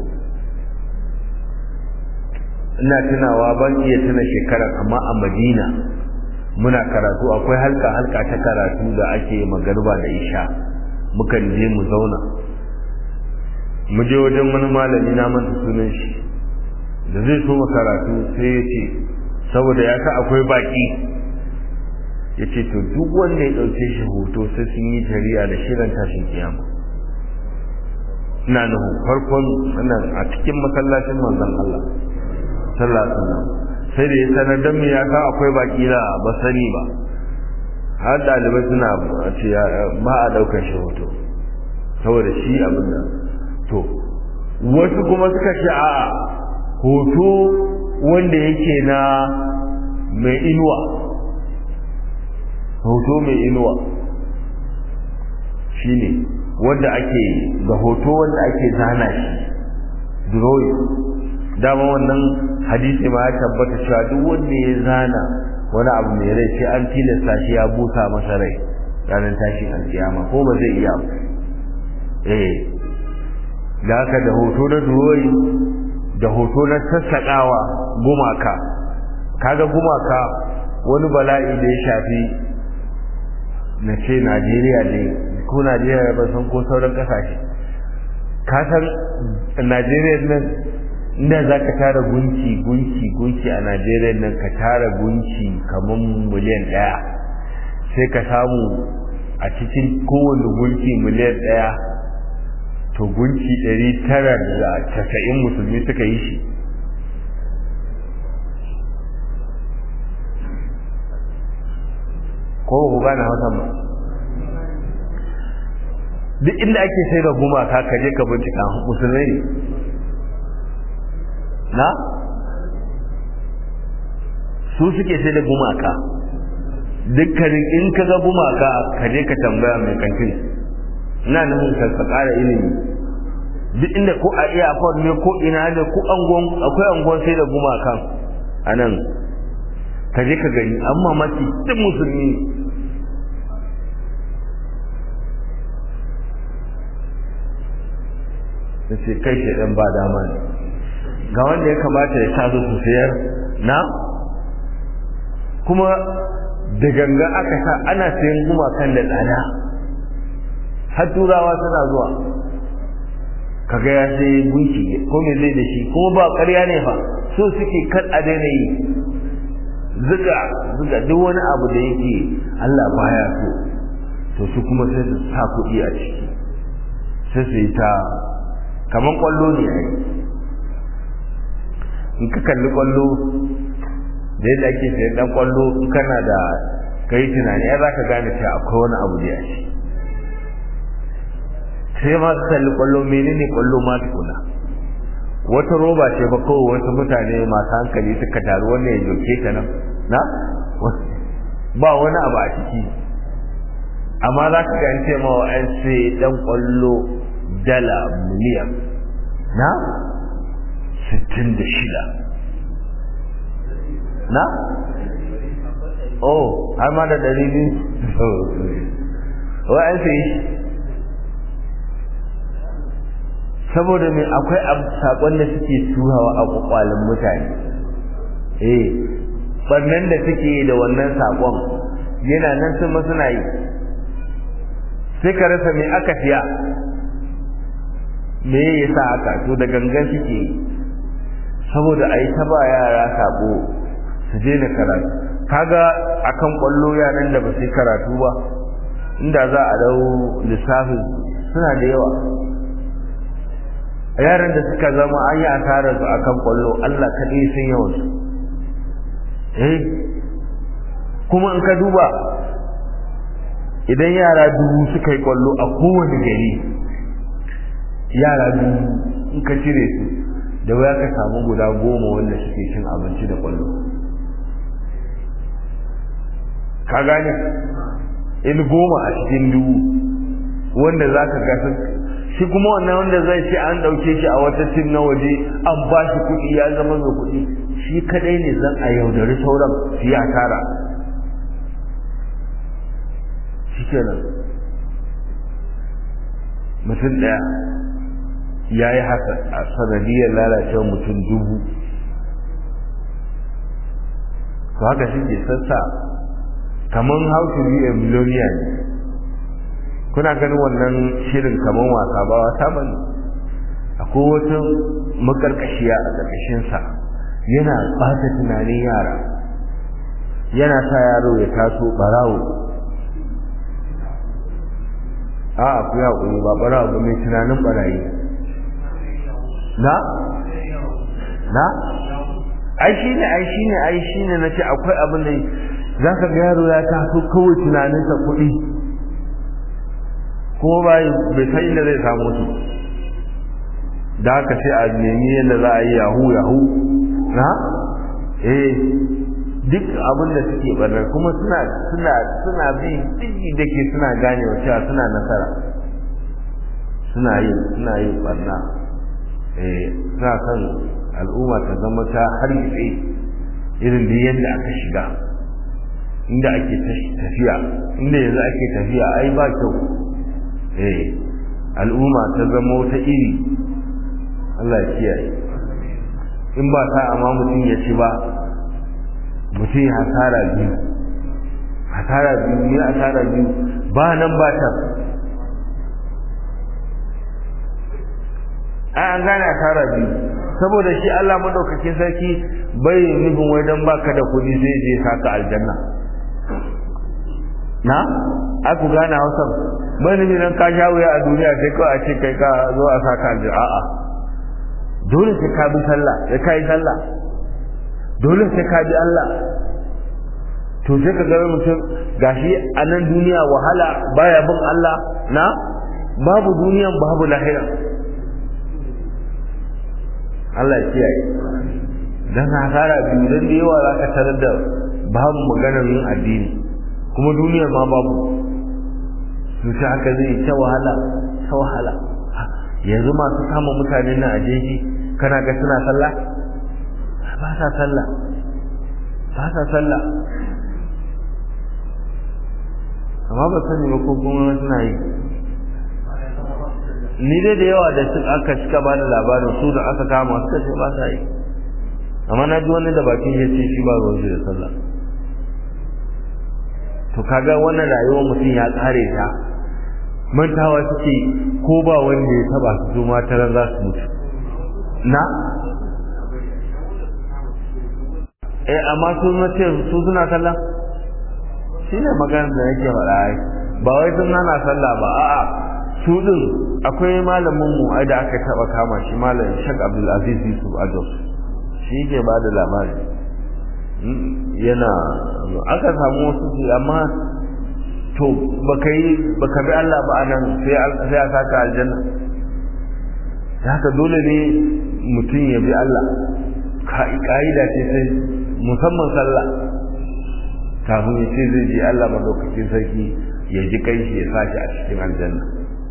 ina tunawa ban iya tuna shekarar amma a madina muna karatu akwai halka halka ta karatu da ake magarba da isha mukan je mu zauna mu je wajen wani malami na manta sunan shi da zai so mu karatu sai ya ce saboda ya sa akwai baki ya ce to duk wanda ya ɗauke shi hoto sai sun yi shari'a da shirin tashin kiyama ina nuhu farkon wannan a cikin masallacin manzon Allah sallallahu alaihi wasallam sai da ya sanar da mu ya sa akwai baki da ba sani ba har dalibai suna ce ba a daukar shi hoto saboda shi abin da to wasu kuma suka ce a hoto wanda yake na mai inuwa hoto mai inuwa shine wanda ake ga hoto wanda ake zana shi drawing dama wannan hadisi ma ya tabbata cewa duk wanda ya zana wani abu mai rai sai an tilasta shi ya busa masa rai ranar tashin alkiyama ko ba zai iya eh da haka da hoto na duroyi da hoto na sassaƙawa gumaka kaga gumaka wani bala'i da ya shafi na ce najeriya ne ko najeriya ba san ko sauran ƙasashe ka san najeriya nan inda za ka tara gunki gunki gunki a najeriya nan ka tara gunki kamar miliyan ɗaya sai ka samu a cikin kowane gunki miliyan ɗaya to gunki ɗari tara da casa'in musulmi suka yi shi ko ba ku gane hausa ba duk inda ake sai da gumaka ka je ka bincika musulmai ne na su suke sai da gumaka dukkanin in ka ga gumaka ka je ka tambaya mai kantin ina nufin ka ƙara ilimi duk inda ko a iya ne ko ina ne ko angon akwai angon sai da gumakan a nan ka je ka gani amma maki duk musulmi da ce kai shaidan ba dama ne ga wanda ya kamata ya tazo su sayar na kuma da ganga aka sa ana sayan gumakan da tsada har turawa suna zuwa kaga ya sai gunki ko me zai da shi kuma ba ƙarya ne fa so suke kan a daina yi zuga zuga duk wani abu da yake Allah baya so to su kuma sai su sa kuɗi a ciki sai su yi ta kaman kwallo ne ai in ka kalli kwallo da yadda ake sayan dan kwallo in kana da kai tunani ya za ka gane cewa akwai wani abu da ya ce sai ma su kalli kwallo menene kwallo ma tukuna wata roba ce ba kawai wasu mutane masu hankali suka taru wannan ya joke ka nan na ba wani abu a ciki amma za ka ga ce ma wa'an sai dan kwallo dala miliyan na sittin da shida na oh har ma da ɗari biyu wa'an sai saboda mai akwai sakon da suke turawa a kwakwalin mutane eh bannan da suke da wannan sakon yana nan sun suna yi sai ka rasa me aka siya me ya sa aka to da gangan suke yi saboda a yi ta ba yara sako su je na karatu kaga akan kwallo yaran da ba su karatu ba inda za a dau lissafin suna da yawa yaran da suka zama an yi asarar su akan kwallo Allah kaɗai sun yawan su eh kuma in ka duba idan yara dubu suka yi kwallo a kowane gari yara dubu in ka cire su da waya ka samu guda goma wanda suke cin abinci da kwallo ka gane in goma a cikin dubu wanda za ka ga shi kuma wannan wanda zai ce an ɗauke shi a wata tim na waje an ba shi kuɗi ya zama mai kuɗi shi kadai ne zan a yaudari sauran su yi tara shi kenan mutum ɗaya ya yi haka a sanadiyar lalacewar mutum dubu to haka shi ke sassa kamar how to be a millionaire ne kuna ganin wannan shirin kamar wasa ba wasa ba ne akwai wata makarkashiya a ƙarƙashinsa yana ɓata tunanin yara yana sa yaro ya taso ɓarawo a ku ya ƙuri ba ɓarawo ba mai tunanin ɓarayi na? na? ai shi ne ai shi ne ai shi ne na ce akwai abin da za ka ga yaro ya taso kawai tunaninsa kuɗi ko bai bai san inda zai samu su da haka sai a nemi yadda za a yi yahu yahu na eh duk abin da suke barnar kuma suna suna suna bi digi da ke suna gane wa cewa suna nasara suna yi suna yi barna eh suna son al'umma ta zama ta hargitse irin da yadda aka shiga inda ake tafiya inda yanzu ake tafiya ai ba kyau eh al'umma ta zama ta iri Allah ya kiyaye in ba ta amma mutum ya ci ba mutum ya hasara biyu hasara biyu ne hasara biyu ba nan ba ta an gane hasara biyu saboda shi Allah madaukakin sarki bai nufin wai dan baka da kuɗi zai je saka aljanna na aku gane hausar bai nufin dan ka sha wuya a duniya sai kawai a ce kai ka zo a saka aljanna a'a dole sai ka bi sallah sai ka yi sallah dole sai ka bi Allah to sai ka ga mutum gashi a nan duniya wahala baya bin Allah na babu duniyan babu lahira Allah ya kiyaye dan hasara biyu dan da yawa zaka tarar da babu maganar yin addini kuma duniyar ma babu su ta haka zai ta wahala ta wahala yanzu masu kama mutane na a jeji kana ga suna sallah ba sa sallah ba sa sallah amma ba sani ba ko kuma suna yi ni dai da yawa da aka cika ba da labarin su da aka kama suka ce ba sa yi amma na ji wani da bakin ya ce shi ba ruwan da sallah to kaga wannan rayuwar mutum ya kare ta mantawa suke ko ba wanda ya taba su ma taran za su mutu na eh amma su mace su suna sallah shi ne maganar da yake faɗa ai ba wai sun nana sallah ba a'a su din akwai malamin mu ai da aka taba kama shi malam Sheikh Abdul Aziz Yusuf Ados shi ke ba da labari yana aka samu wasu su amma to baka yi baka bi Allah ba anan sai sai a saka aljanna haka dole ne mutum ya bi Allah ka'ida ce sai musamman sallah kafin ya ce zai ji Allah madaukakin sarki ya ji kai shi ya sashi a cikin aljanna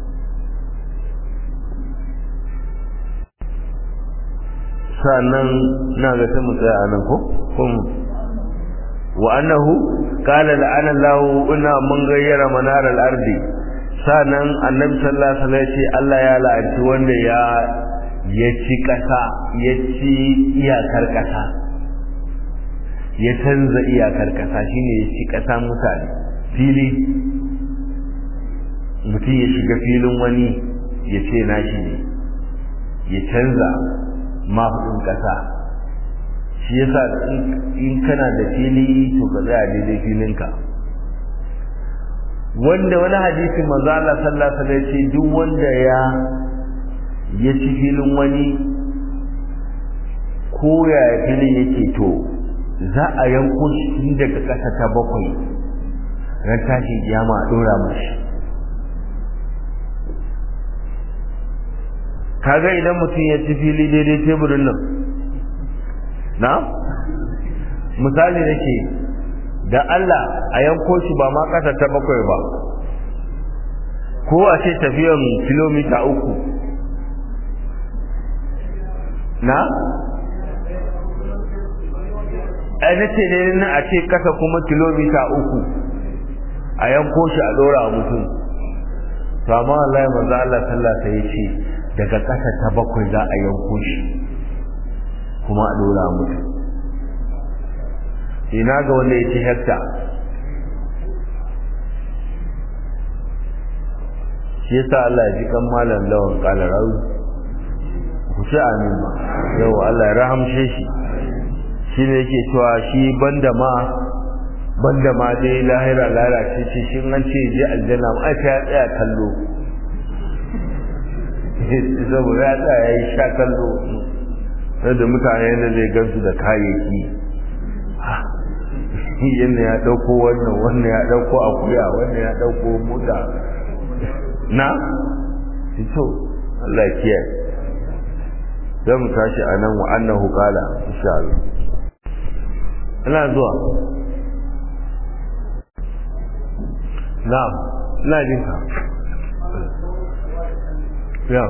sannan na ga ta mu tsaya a nan ko kun wa annahu qala la'ana Allahu inna man gayyara manar al-ardi sannan annabi sallallahu alaihi wasallam ya ce Allah ya la'anci wanda ya ya ci kasa ya ci iyakar kasa ya canza iyakar kasa shine ya ci kasa mutane fili mutum ya shiga filin wani ya ce nashi ne ya canza mafiɗin ƙasa shi yasa in kana da fili to ka tsaya daidai filinka wanda wani hadisi manzo Allah sallallahu alaihi wasallam ce duk wanda ya ya ci filin wani ko ya filin yake to za a yanko shi daga ƙasa ta bakwai ran tashin kiyama a dora mashi kaga idan mutum ya ci fili daidai teburin nan na misali nake da Allah a yanko shi ba ma kasa ta bakwai ba ko a ce tafiyan kilomita uku na ai na ce ne na a ce kasa kuma kilomita uku a yanko shi a dora a mutum to amma Allah manzo Allah sallallahu alaihi ce daga kasa ta bakwai za a yanko shi kuma a dora a mutum ina ga wanda ya ce hekta shi yasa Allah ya ji kan malam lawan kala rawi ku ce amin ma yau Allah ya rahamshe shi shi ne yake cewa shi banda ma banda ma dai lahira lalace ce shi an ce je aljanna ma ai ya tsaya kallo saboda ya tsaya ya yi sha kallo da mutane da zai gansu da kayayyaki yadda ya ɗauko wannan wannan ya ɗauko akuya wannan ya ɗauko mota na fito Allah kiyaye zan mu tashi a nan wa annahu qala insha Allah ina zuwa na'am ina jin ka ya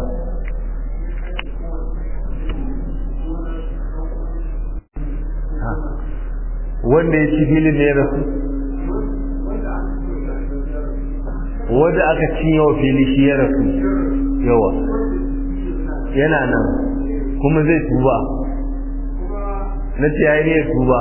wanda ya ci filin ne ya rasu wanda aka ci yawa fili shi ya rasu yawa yana nan kuma zai tuba na ce ya yi ne tuba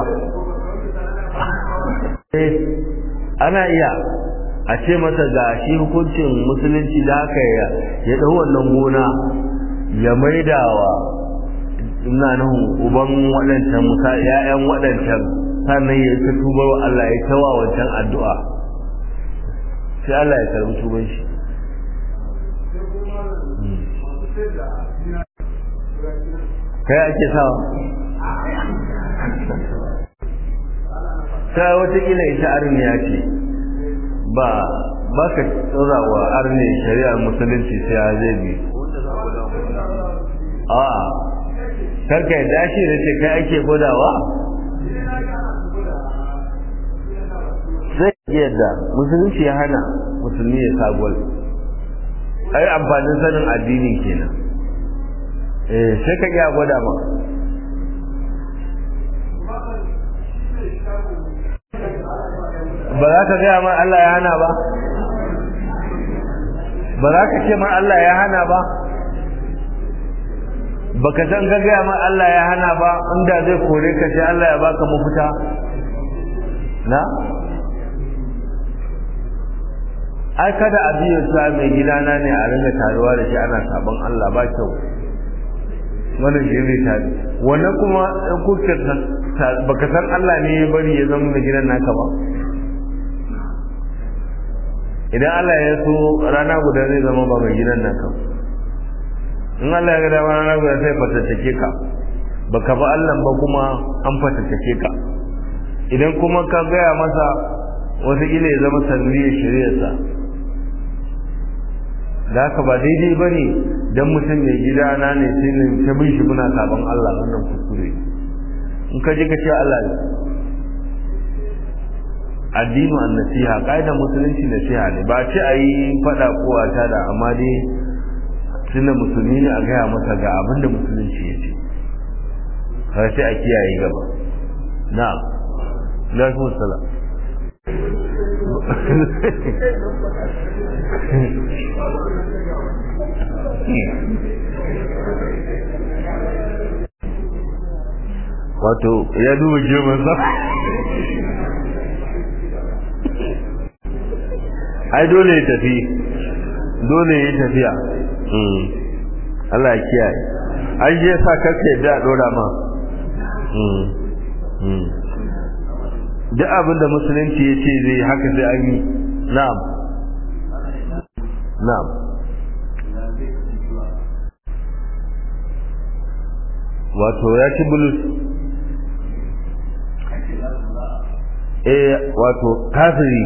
ana iya a ce masa ga shi hukuncin musulunci da aka ya ɗau wannan gona ya maidawa ina nan uban waɗancan musa ‘ya'yan waɗancan sannan ya ta tubar wa Allah ya tawa wancan addu'a sai Allah ya karbi tuban shi kai ake sawa ta watakila ita arniya ce ba ba ka tsora wa arni shari'ar musulunci sai ya zai bi a karka ya dashi da ce kai ake gwadawa sai yadda musulunci ya hana musulmi ya sagwal ai amfanin sanin addini kenan eh sai ka iya gwada ma ba za ka gaya ma Allah ya hana ba ba za ka ce ma Allah ya hana ba baka san ka gaya ma Allah ya hana ba inda zai kore ka sai Allah ya baka mafita na ai kada a biyo sa mai gidana ne a ringa taruwa da shi ana sabon Allah ba kyau wannan shi ne tare wannan kuma in kuka baka san Allah ne ya bari ya zama mai gidan naka ba idan Allah ya so rana guda zai zama ba mai gidan naka in Allah ya ga dama rana guda sai fatattake ka baka ba Allah ba kuma an fatattake ka idan kuma ka gaya masa wataƙila ya zama sanadiyar shari'arsa da haka ba daidai ba ne don mutum mai gida na ne sai ne ta bin shi muna sabon Allah wannan kuskure in ka ji ka ce Allah ne addinu an nasiha ƙa'idar musulunci nasiha ne ba ce a yi faɗa ko a tada amma dai tunda musulmi ne a gaya masa ga abin da musulunci ya ce har sai a kiyaye gaba na'am lafi salam wato ya duba girman sa ai dole ya tafi dole ya tafiya Allah ya kiyaye ai je sa kake da dora ma duk abin da musulunci ya ce zai haka sai an yi na'am na'am wato ya ci bulus eh wato kafiri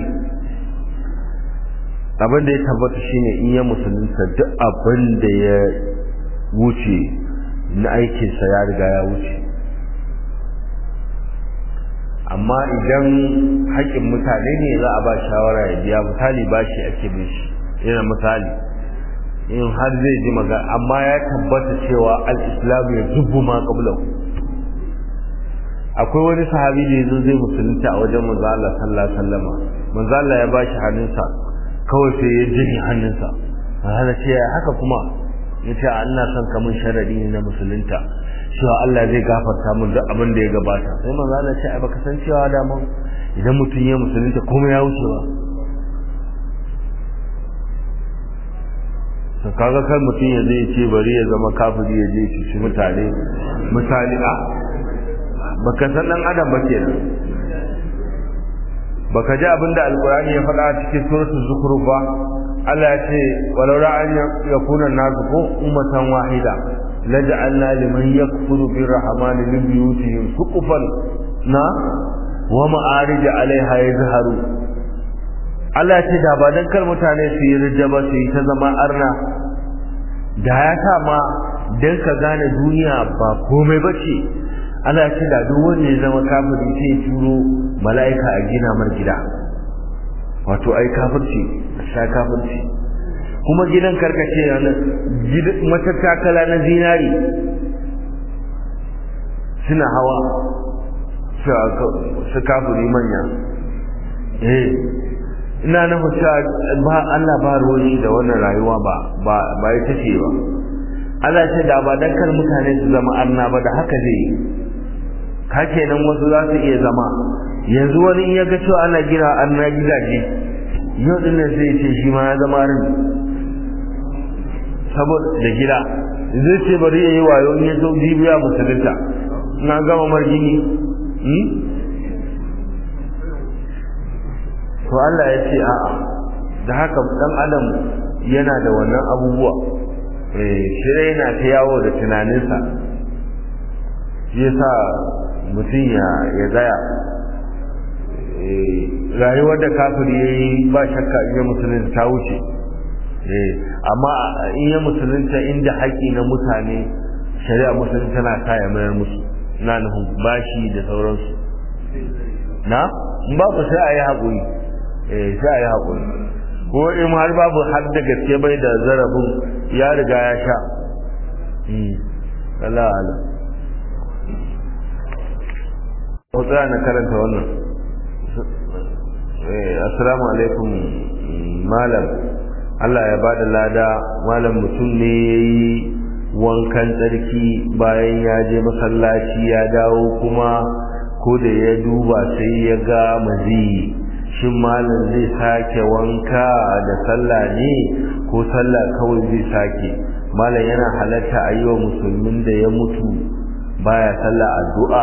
abin da ya tabbata shine in ya musulunta duk abin da ya wuce na aikinsa ya riga ya wuce amma idan haƙƙin mutane ne za a ba shawara ya biya misali ba shi ake bin shi yana misali in har zai ji magana amma ya tabbata cewa al-islam ya zubbu ma qablahu akwai wani sahabi da yazo zai musulunta a wajen manzo Allah sallallahu alaihi wasallam manzo Allah ya bashi hannunsa kawai sai ya jini hannunsa haka ce haka kuma yace Allah son kamun sharadi ne na musulunta cewa Allah zai gafarta min duk abin da ya gabata sai manzo Allah ce ai baka san cewa da mun idan mutum ya musulunta komai ya wuce ba to kaga kan mutum ya zai ce bari ya zama kafiri ya je shi mutane misali a baka san dan adam ba kenan baka ji abinda alqur'ani ya faɗa cikin suratul zukhruf ba Allah ya ce walau la an yakuna nasu ko ummatan wahida laj'alna liman yakfuru birrahmani min buyutihim suqufan na wa ma'arij 'alayha yazharu Allah ce da ba dan kar mutane su yi rijaba su yi ta zama arna da ya sa ma dan ka gane duniya ba komai bace Allah ce da duk wanda ya zama kafiri sai ya turo mala'ika a gina mar gida wato ai kafirci sha kafirci kuma gidan karkace yana matattakala na zinari suna hawa su kafiri manya eh ina nufin cewa ba Allah ba ruwan da wannan rayuwa ba ba ba ita ce ba Allah ce da ba dan kar mutane su zama arna ba da haka zai ka kenan wasu za su iya zama yanzu wani in ya ga cewa ana gina arna gidaje yau din nan sai ce shi ma ya zama rin saboda da gida zai ce bari ya yi wayo in ya zo jibiya musulunta na gama margini to Allah ya ce a'a da haka dan adam yana da wannan abubuwa eh shirye yana ta yawo da tunaninsa shi yasa mutum ya ya tsaya rayuwar da kafiri yayi ba shakka in ya musulunta ta wuce eh amma in ya musulunta inda haƙi na mutane shari'a musulunta tana sa ya mayar musu na nufin bashi da sauransu na ba ku sai a yi haƙuri eh sai a yi haƙuri ko in har babu har da gaske bai da zarafin ya riga ya sha Allah Allah ko tsaya na karanta wannan assalamu alaikum malam Allah ya bada lada malam mutum ne yayi wankan tsarki bayan ya je masallaci ya dawo kuma ko da ya duba sai ya ga maziyi shin malam zai sake wanka da sallah ne ko sallah kawai zai sake malam yana halatta a yi wa musulmin da ya mutu baya sallah addu'a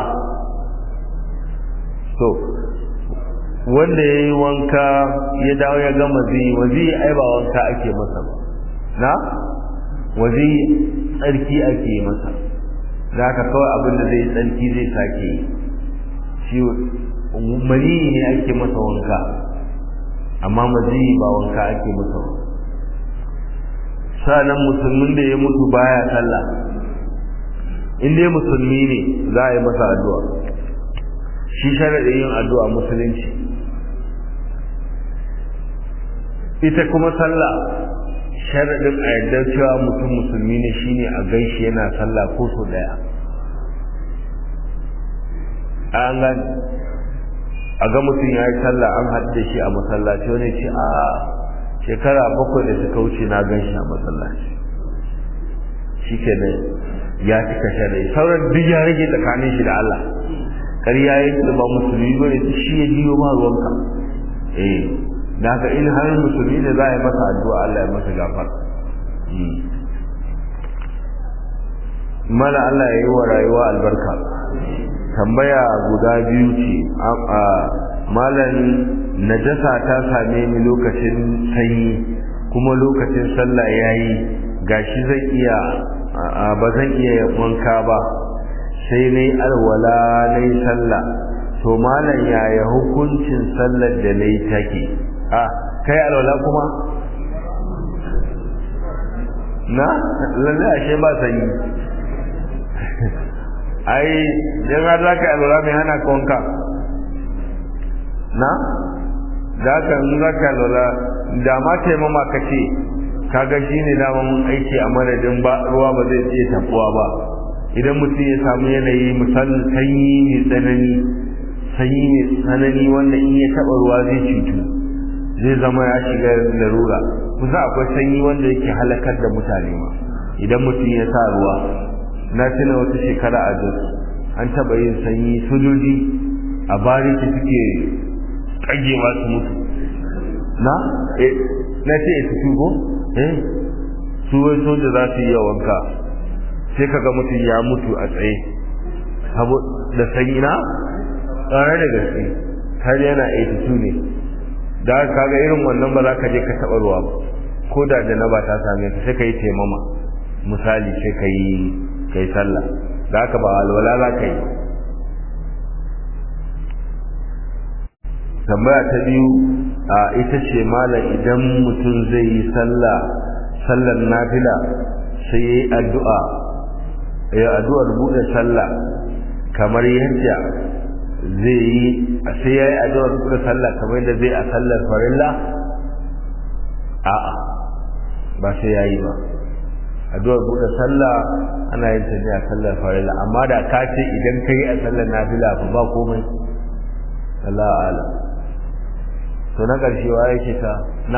so wanda ya yi wanka ya dawo ya gama zai wazi ai ba wanka ake masa ba na wazi tsarki ake masa da haka kawai abin da zai tsarki zai sake yi shi mani ne ake masa wanka amma mazi ba wanka ake masa ba sa'annan musulmin da ya mutu baya sallah in dai musulmi ne za a yi masa addu'a shi sharaɗin yin addu'a musulunci ita kuma sallah sharaɗin a yadda cewa mutum musulmi ne shine a gaishe yana sallah ko so ɗaya an gani a ga mutum ya yi sallah an haɗu da shi a masallaci wani ce a shekara bakwai da suka wuce na gan shi a masallaci shi ke ya cika shari'a sauran duk ya rage tsakanin shi da Allah ƙarya ya da ba musulmi ba ne shi ya jiyo ma ruwanka eh da haka in har musulmi ne za a yi masa addu'a Allah ya masa gafar mana Allah ya yi wa rayuwa albarka tambaya guda biyu ce a malam najasa ta same ni lokacin sanyi kuma lokacin sallah yayi gashi zan iya ba zan iya wanka ba sai nayi alwala nayi sallah to malam yaya hukuncin sallar da nayi take a kai alwala kuma na lalle ashe ba sanyi ai dan har zaka alwala mai hana ka wanka na da ka in zaka alwala da ma taimama ka ce kaga shi ne daman aiki a madadin ba ruwa ba zai iya tafuwa ba idan mutum ya samu yanayi misalin sanyi mai tsanani sanyi mai tsanani wanda in ya taɓa ruwa zai cutu zai zama ya shiga larura kusa akwai sanyi wanda yake halakar da mutane ma idan mutum ya sa ruwa na tuna wata shekara a jos an taɓa yin sanyi sojoji a bariki suke ƙagewa su mutu na eh na ce su tugo eh su wai soja za su yi wanka sai kaga mutum ya mutu a tsaye da sanyi na tsare da gaske har yana 82 ne da kaga irin wannan ba za ka je ka taɓa ruwa ba ko da janaba ta same ka sai ka yi taimama misali sai ka yi ka yi sallah da haka ba alwala za ka yi tambaya ta biyu a ita ce malam idan mutum zai yi sallah sallar nafila sai ya yi addu'a ya addu'ar buɗe sallah kamar yadda zai yi sai ya yi addu'ar buɗe sallah kamar yadda zai a sallar farilla a'a ba sai ya yi ba addu'ar buɗe sallah ana yin ta ne a sallar farilla amma da ka ce idan ka yi a sallar nafila fa ba komai Allah alam to na ƙarshe wa yake ta na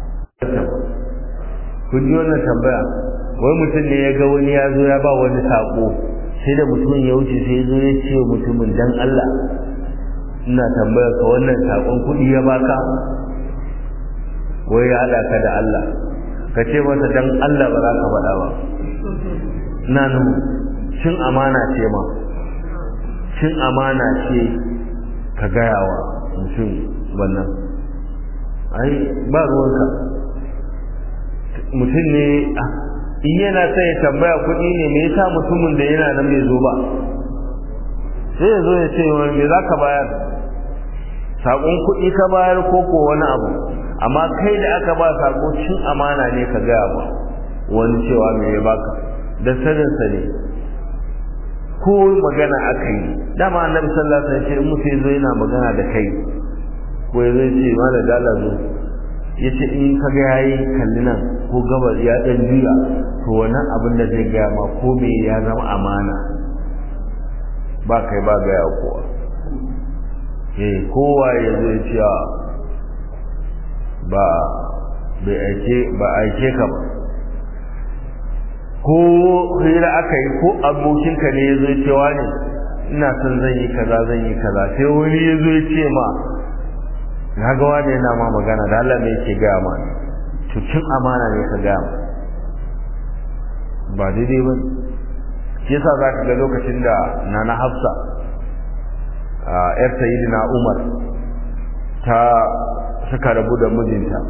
kun ji wannan tambaya wai mutum ne ya ga wani ya zo ya ba wani saƙo sai da mutumin ya wuce sai zo ya ce mutumin dan Allah ina tambaya ka wannan saƙon kuɗi ya baka wai ya haɗa ka da Allah ka ce masa dan Allah ba za ka faɗa ba na nan cin amana ce ma cin amana ce ka gaya wa mutum wannan ai ba ruwanka mutum ne in yana sai ya tambaya kuɗi ne me yasa mutumin da yana nan bai zo ba sai ya zo ya ce wani me za ka bayar saƙon kuɗi ka bayar ko ko wani abu amma kai da aka ba saƙo cin amana ne ka gaya ba wani cewa me ya baka da saninsa ne ko magana aka yi dama annabi sallallahu alaihi wasallam in mutum zo yana magana da kai ko ya zai ce mana dala zo ya ce in ka ga yayi kalli nan ko gabar ya dan juya to wannan abin da zai gaya ma ko me ya zama amana ba kai ba gaya kowa eh kowa ya zo ya ce ba bai aike ba aike ka ba ko hira aka yi ko abokinka ne ya zo cewa ne ina son zan yi kaza zan yi kaza sai wani ya zo ya ce ma na ga wani yana ma magana da Allah ne yake gaya ma to cin amana ne ka gaya ma ba daidai ba shi yasa za ka ga lokacin da nana hafsa yar sayyidina umar ta suka rabu da mijinta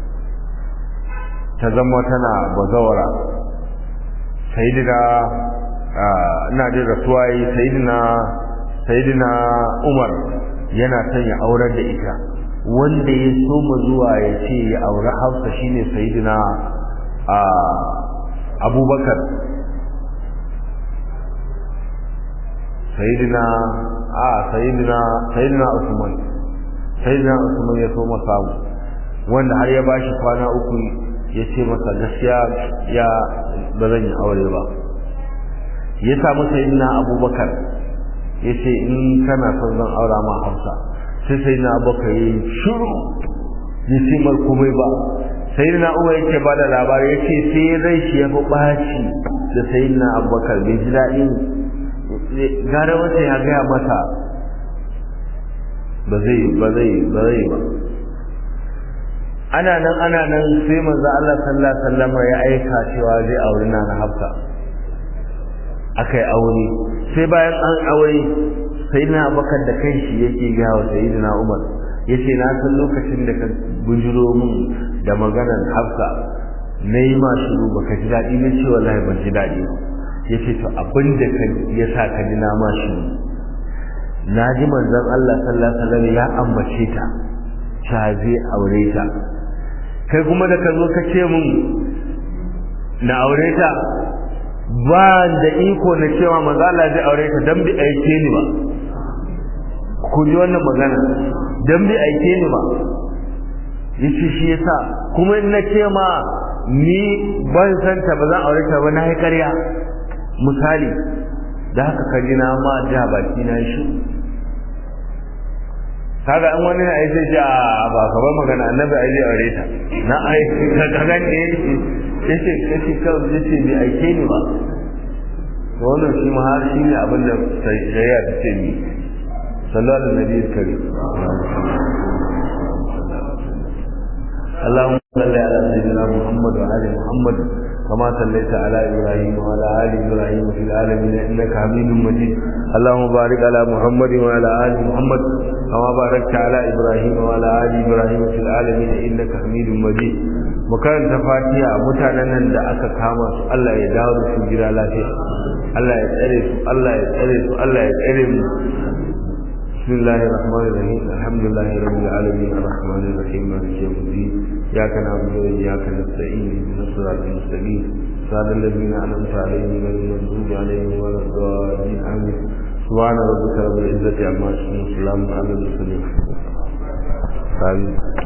ta zama tana bazawara sayidina ina jin rasuwa yi sayidina sayidina umar yana son ya aurar da ita wanda ya soma zuwa ya ce ya aure hafsa shine sayidina abubakar sayidina a sayidina sayidina usman sayidina usman ya soma samu wanda har ya bashi kwana uku ya ce masa gaskiya ya ba zan yi aure ba ya samu sayyidina abubakar ya ce in kana son zan aura ma hafsa sai sayyidina abubakar ya yi shiru ya ce mar komai ba sayyidina umar yake ba da labari ya ce sai rai shi ya fi ɓaci da sayyidina abubakar bai ji daɗin gara wata ya gaya masa ba zai ba zai ba zai ba ana nan ana nan sai manzo Allah sallallahu alaihi wasallam ya aika cewa zai aure na Hafsa akai aure sai bayan an aure sayyidina Abubakar da kanshi yake ga wa sayyidina Umar yace na san lokacin da ka bujuro mun da maganar Hafsa nayi ma shiru baka ji dadi ne ce wallahi ban ji dadi yace to abin da ka yasa ka ji na ma shiru na ji manzon Allah sallallahu alaihi wasallam ya ambace ta ta zai aure ta kai kuma da ka zo ka ce mun na aure ta ba da iko na cewa manzo Allah zai aure ta dan bi aike ni ba ku ji wannan magana dan bi aike ni ba yace shi yasa kuma in na ce ma ni ban san ta ba zan aure ta ba na yi ƙarya misali da haka kaji na ma ja baki na shi kaga an wani ai sai ja ba ka ba magana annabi ai zai aure ta na ai ka ga ne yace yace kawai yace bai aike ni ba wannan shi ma har shi ne abin da shari'a ta ce ni sallallahu alaihi wa sallam اللهم صل على سيدنا محمد وعلى محمد كما صليت على ابراهيم وعلى ال ابراهيم في العالمين انك حميد مجيد اللهم بارك على محمد وعلى ال محمد كما باركت على ابراهيم وعلى ال ابراهيم في العالمين انك حميد مجيد mukan fatiha mutanen nan da aka kama su Allah ya dawo da su gida lafiya Allah ya tsare su Allah ya tsare su Allah ya tsare mu بسم الله الرحمن الرحيم الحمد لله رب العالمين الرحمن الرحيم مالك يوم الدين اياك نعبد واياك نستعين اهدنا الصراط المستقيم صراط الذين انعمت عليهم غير المغضوب عليهم ولا الضالين امين سبحان ربك رب العزه عما يصفون وسلام على المرسلين آمين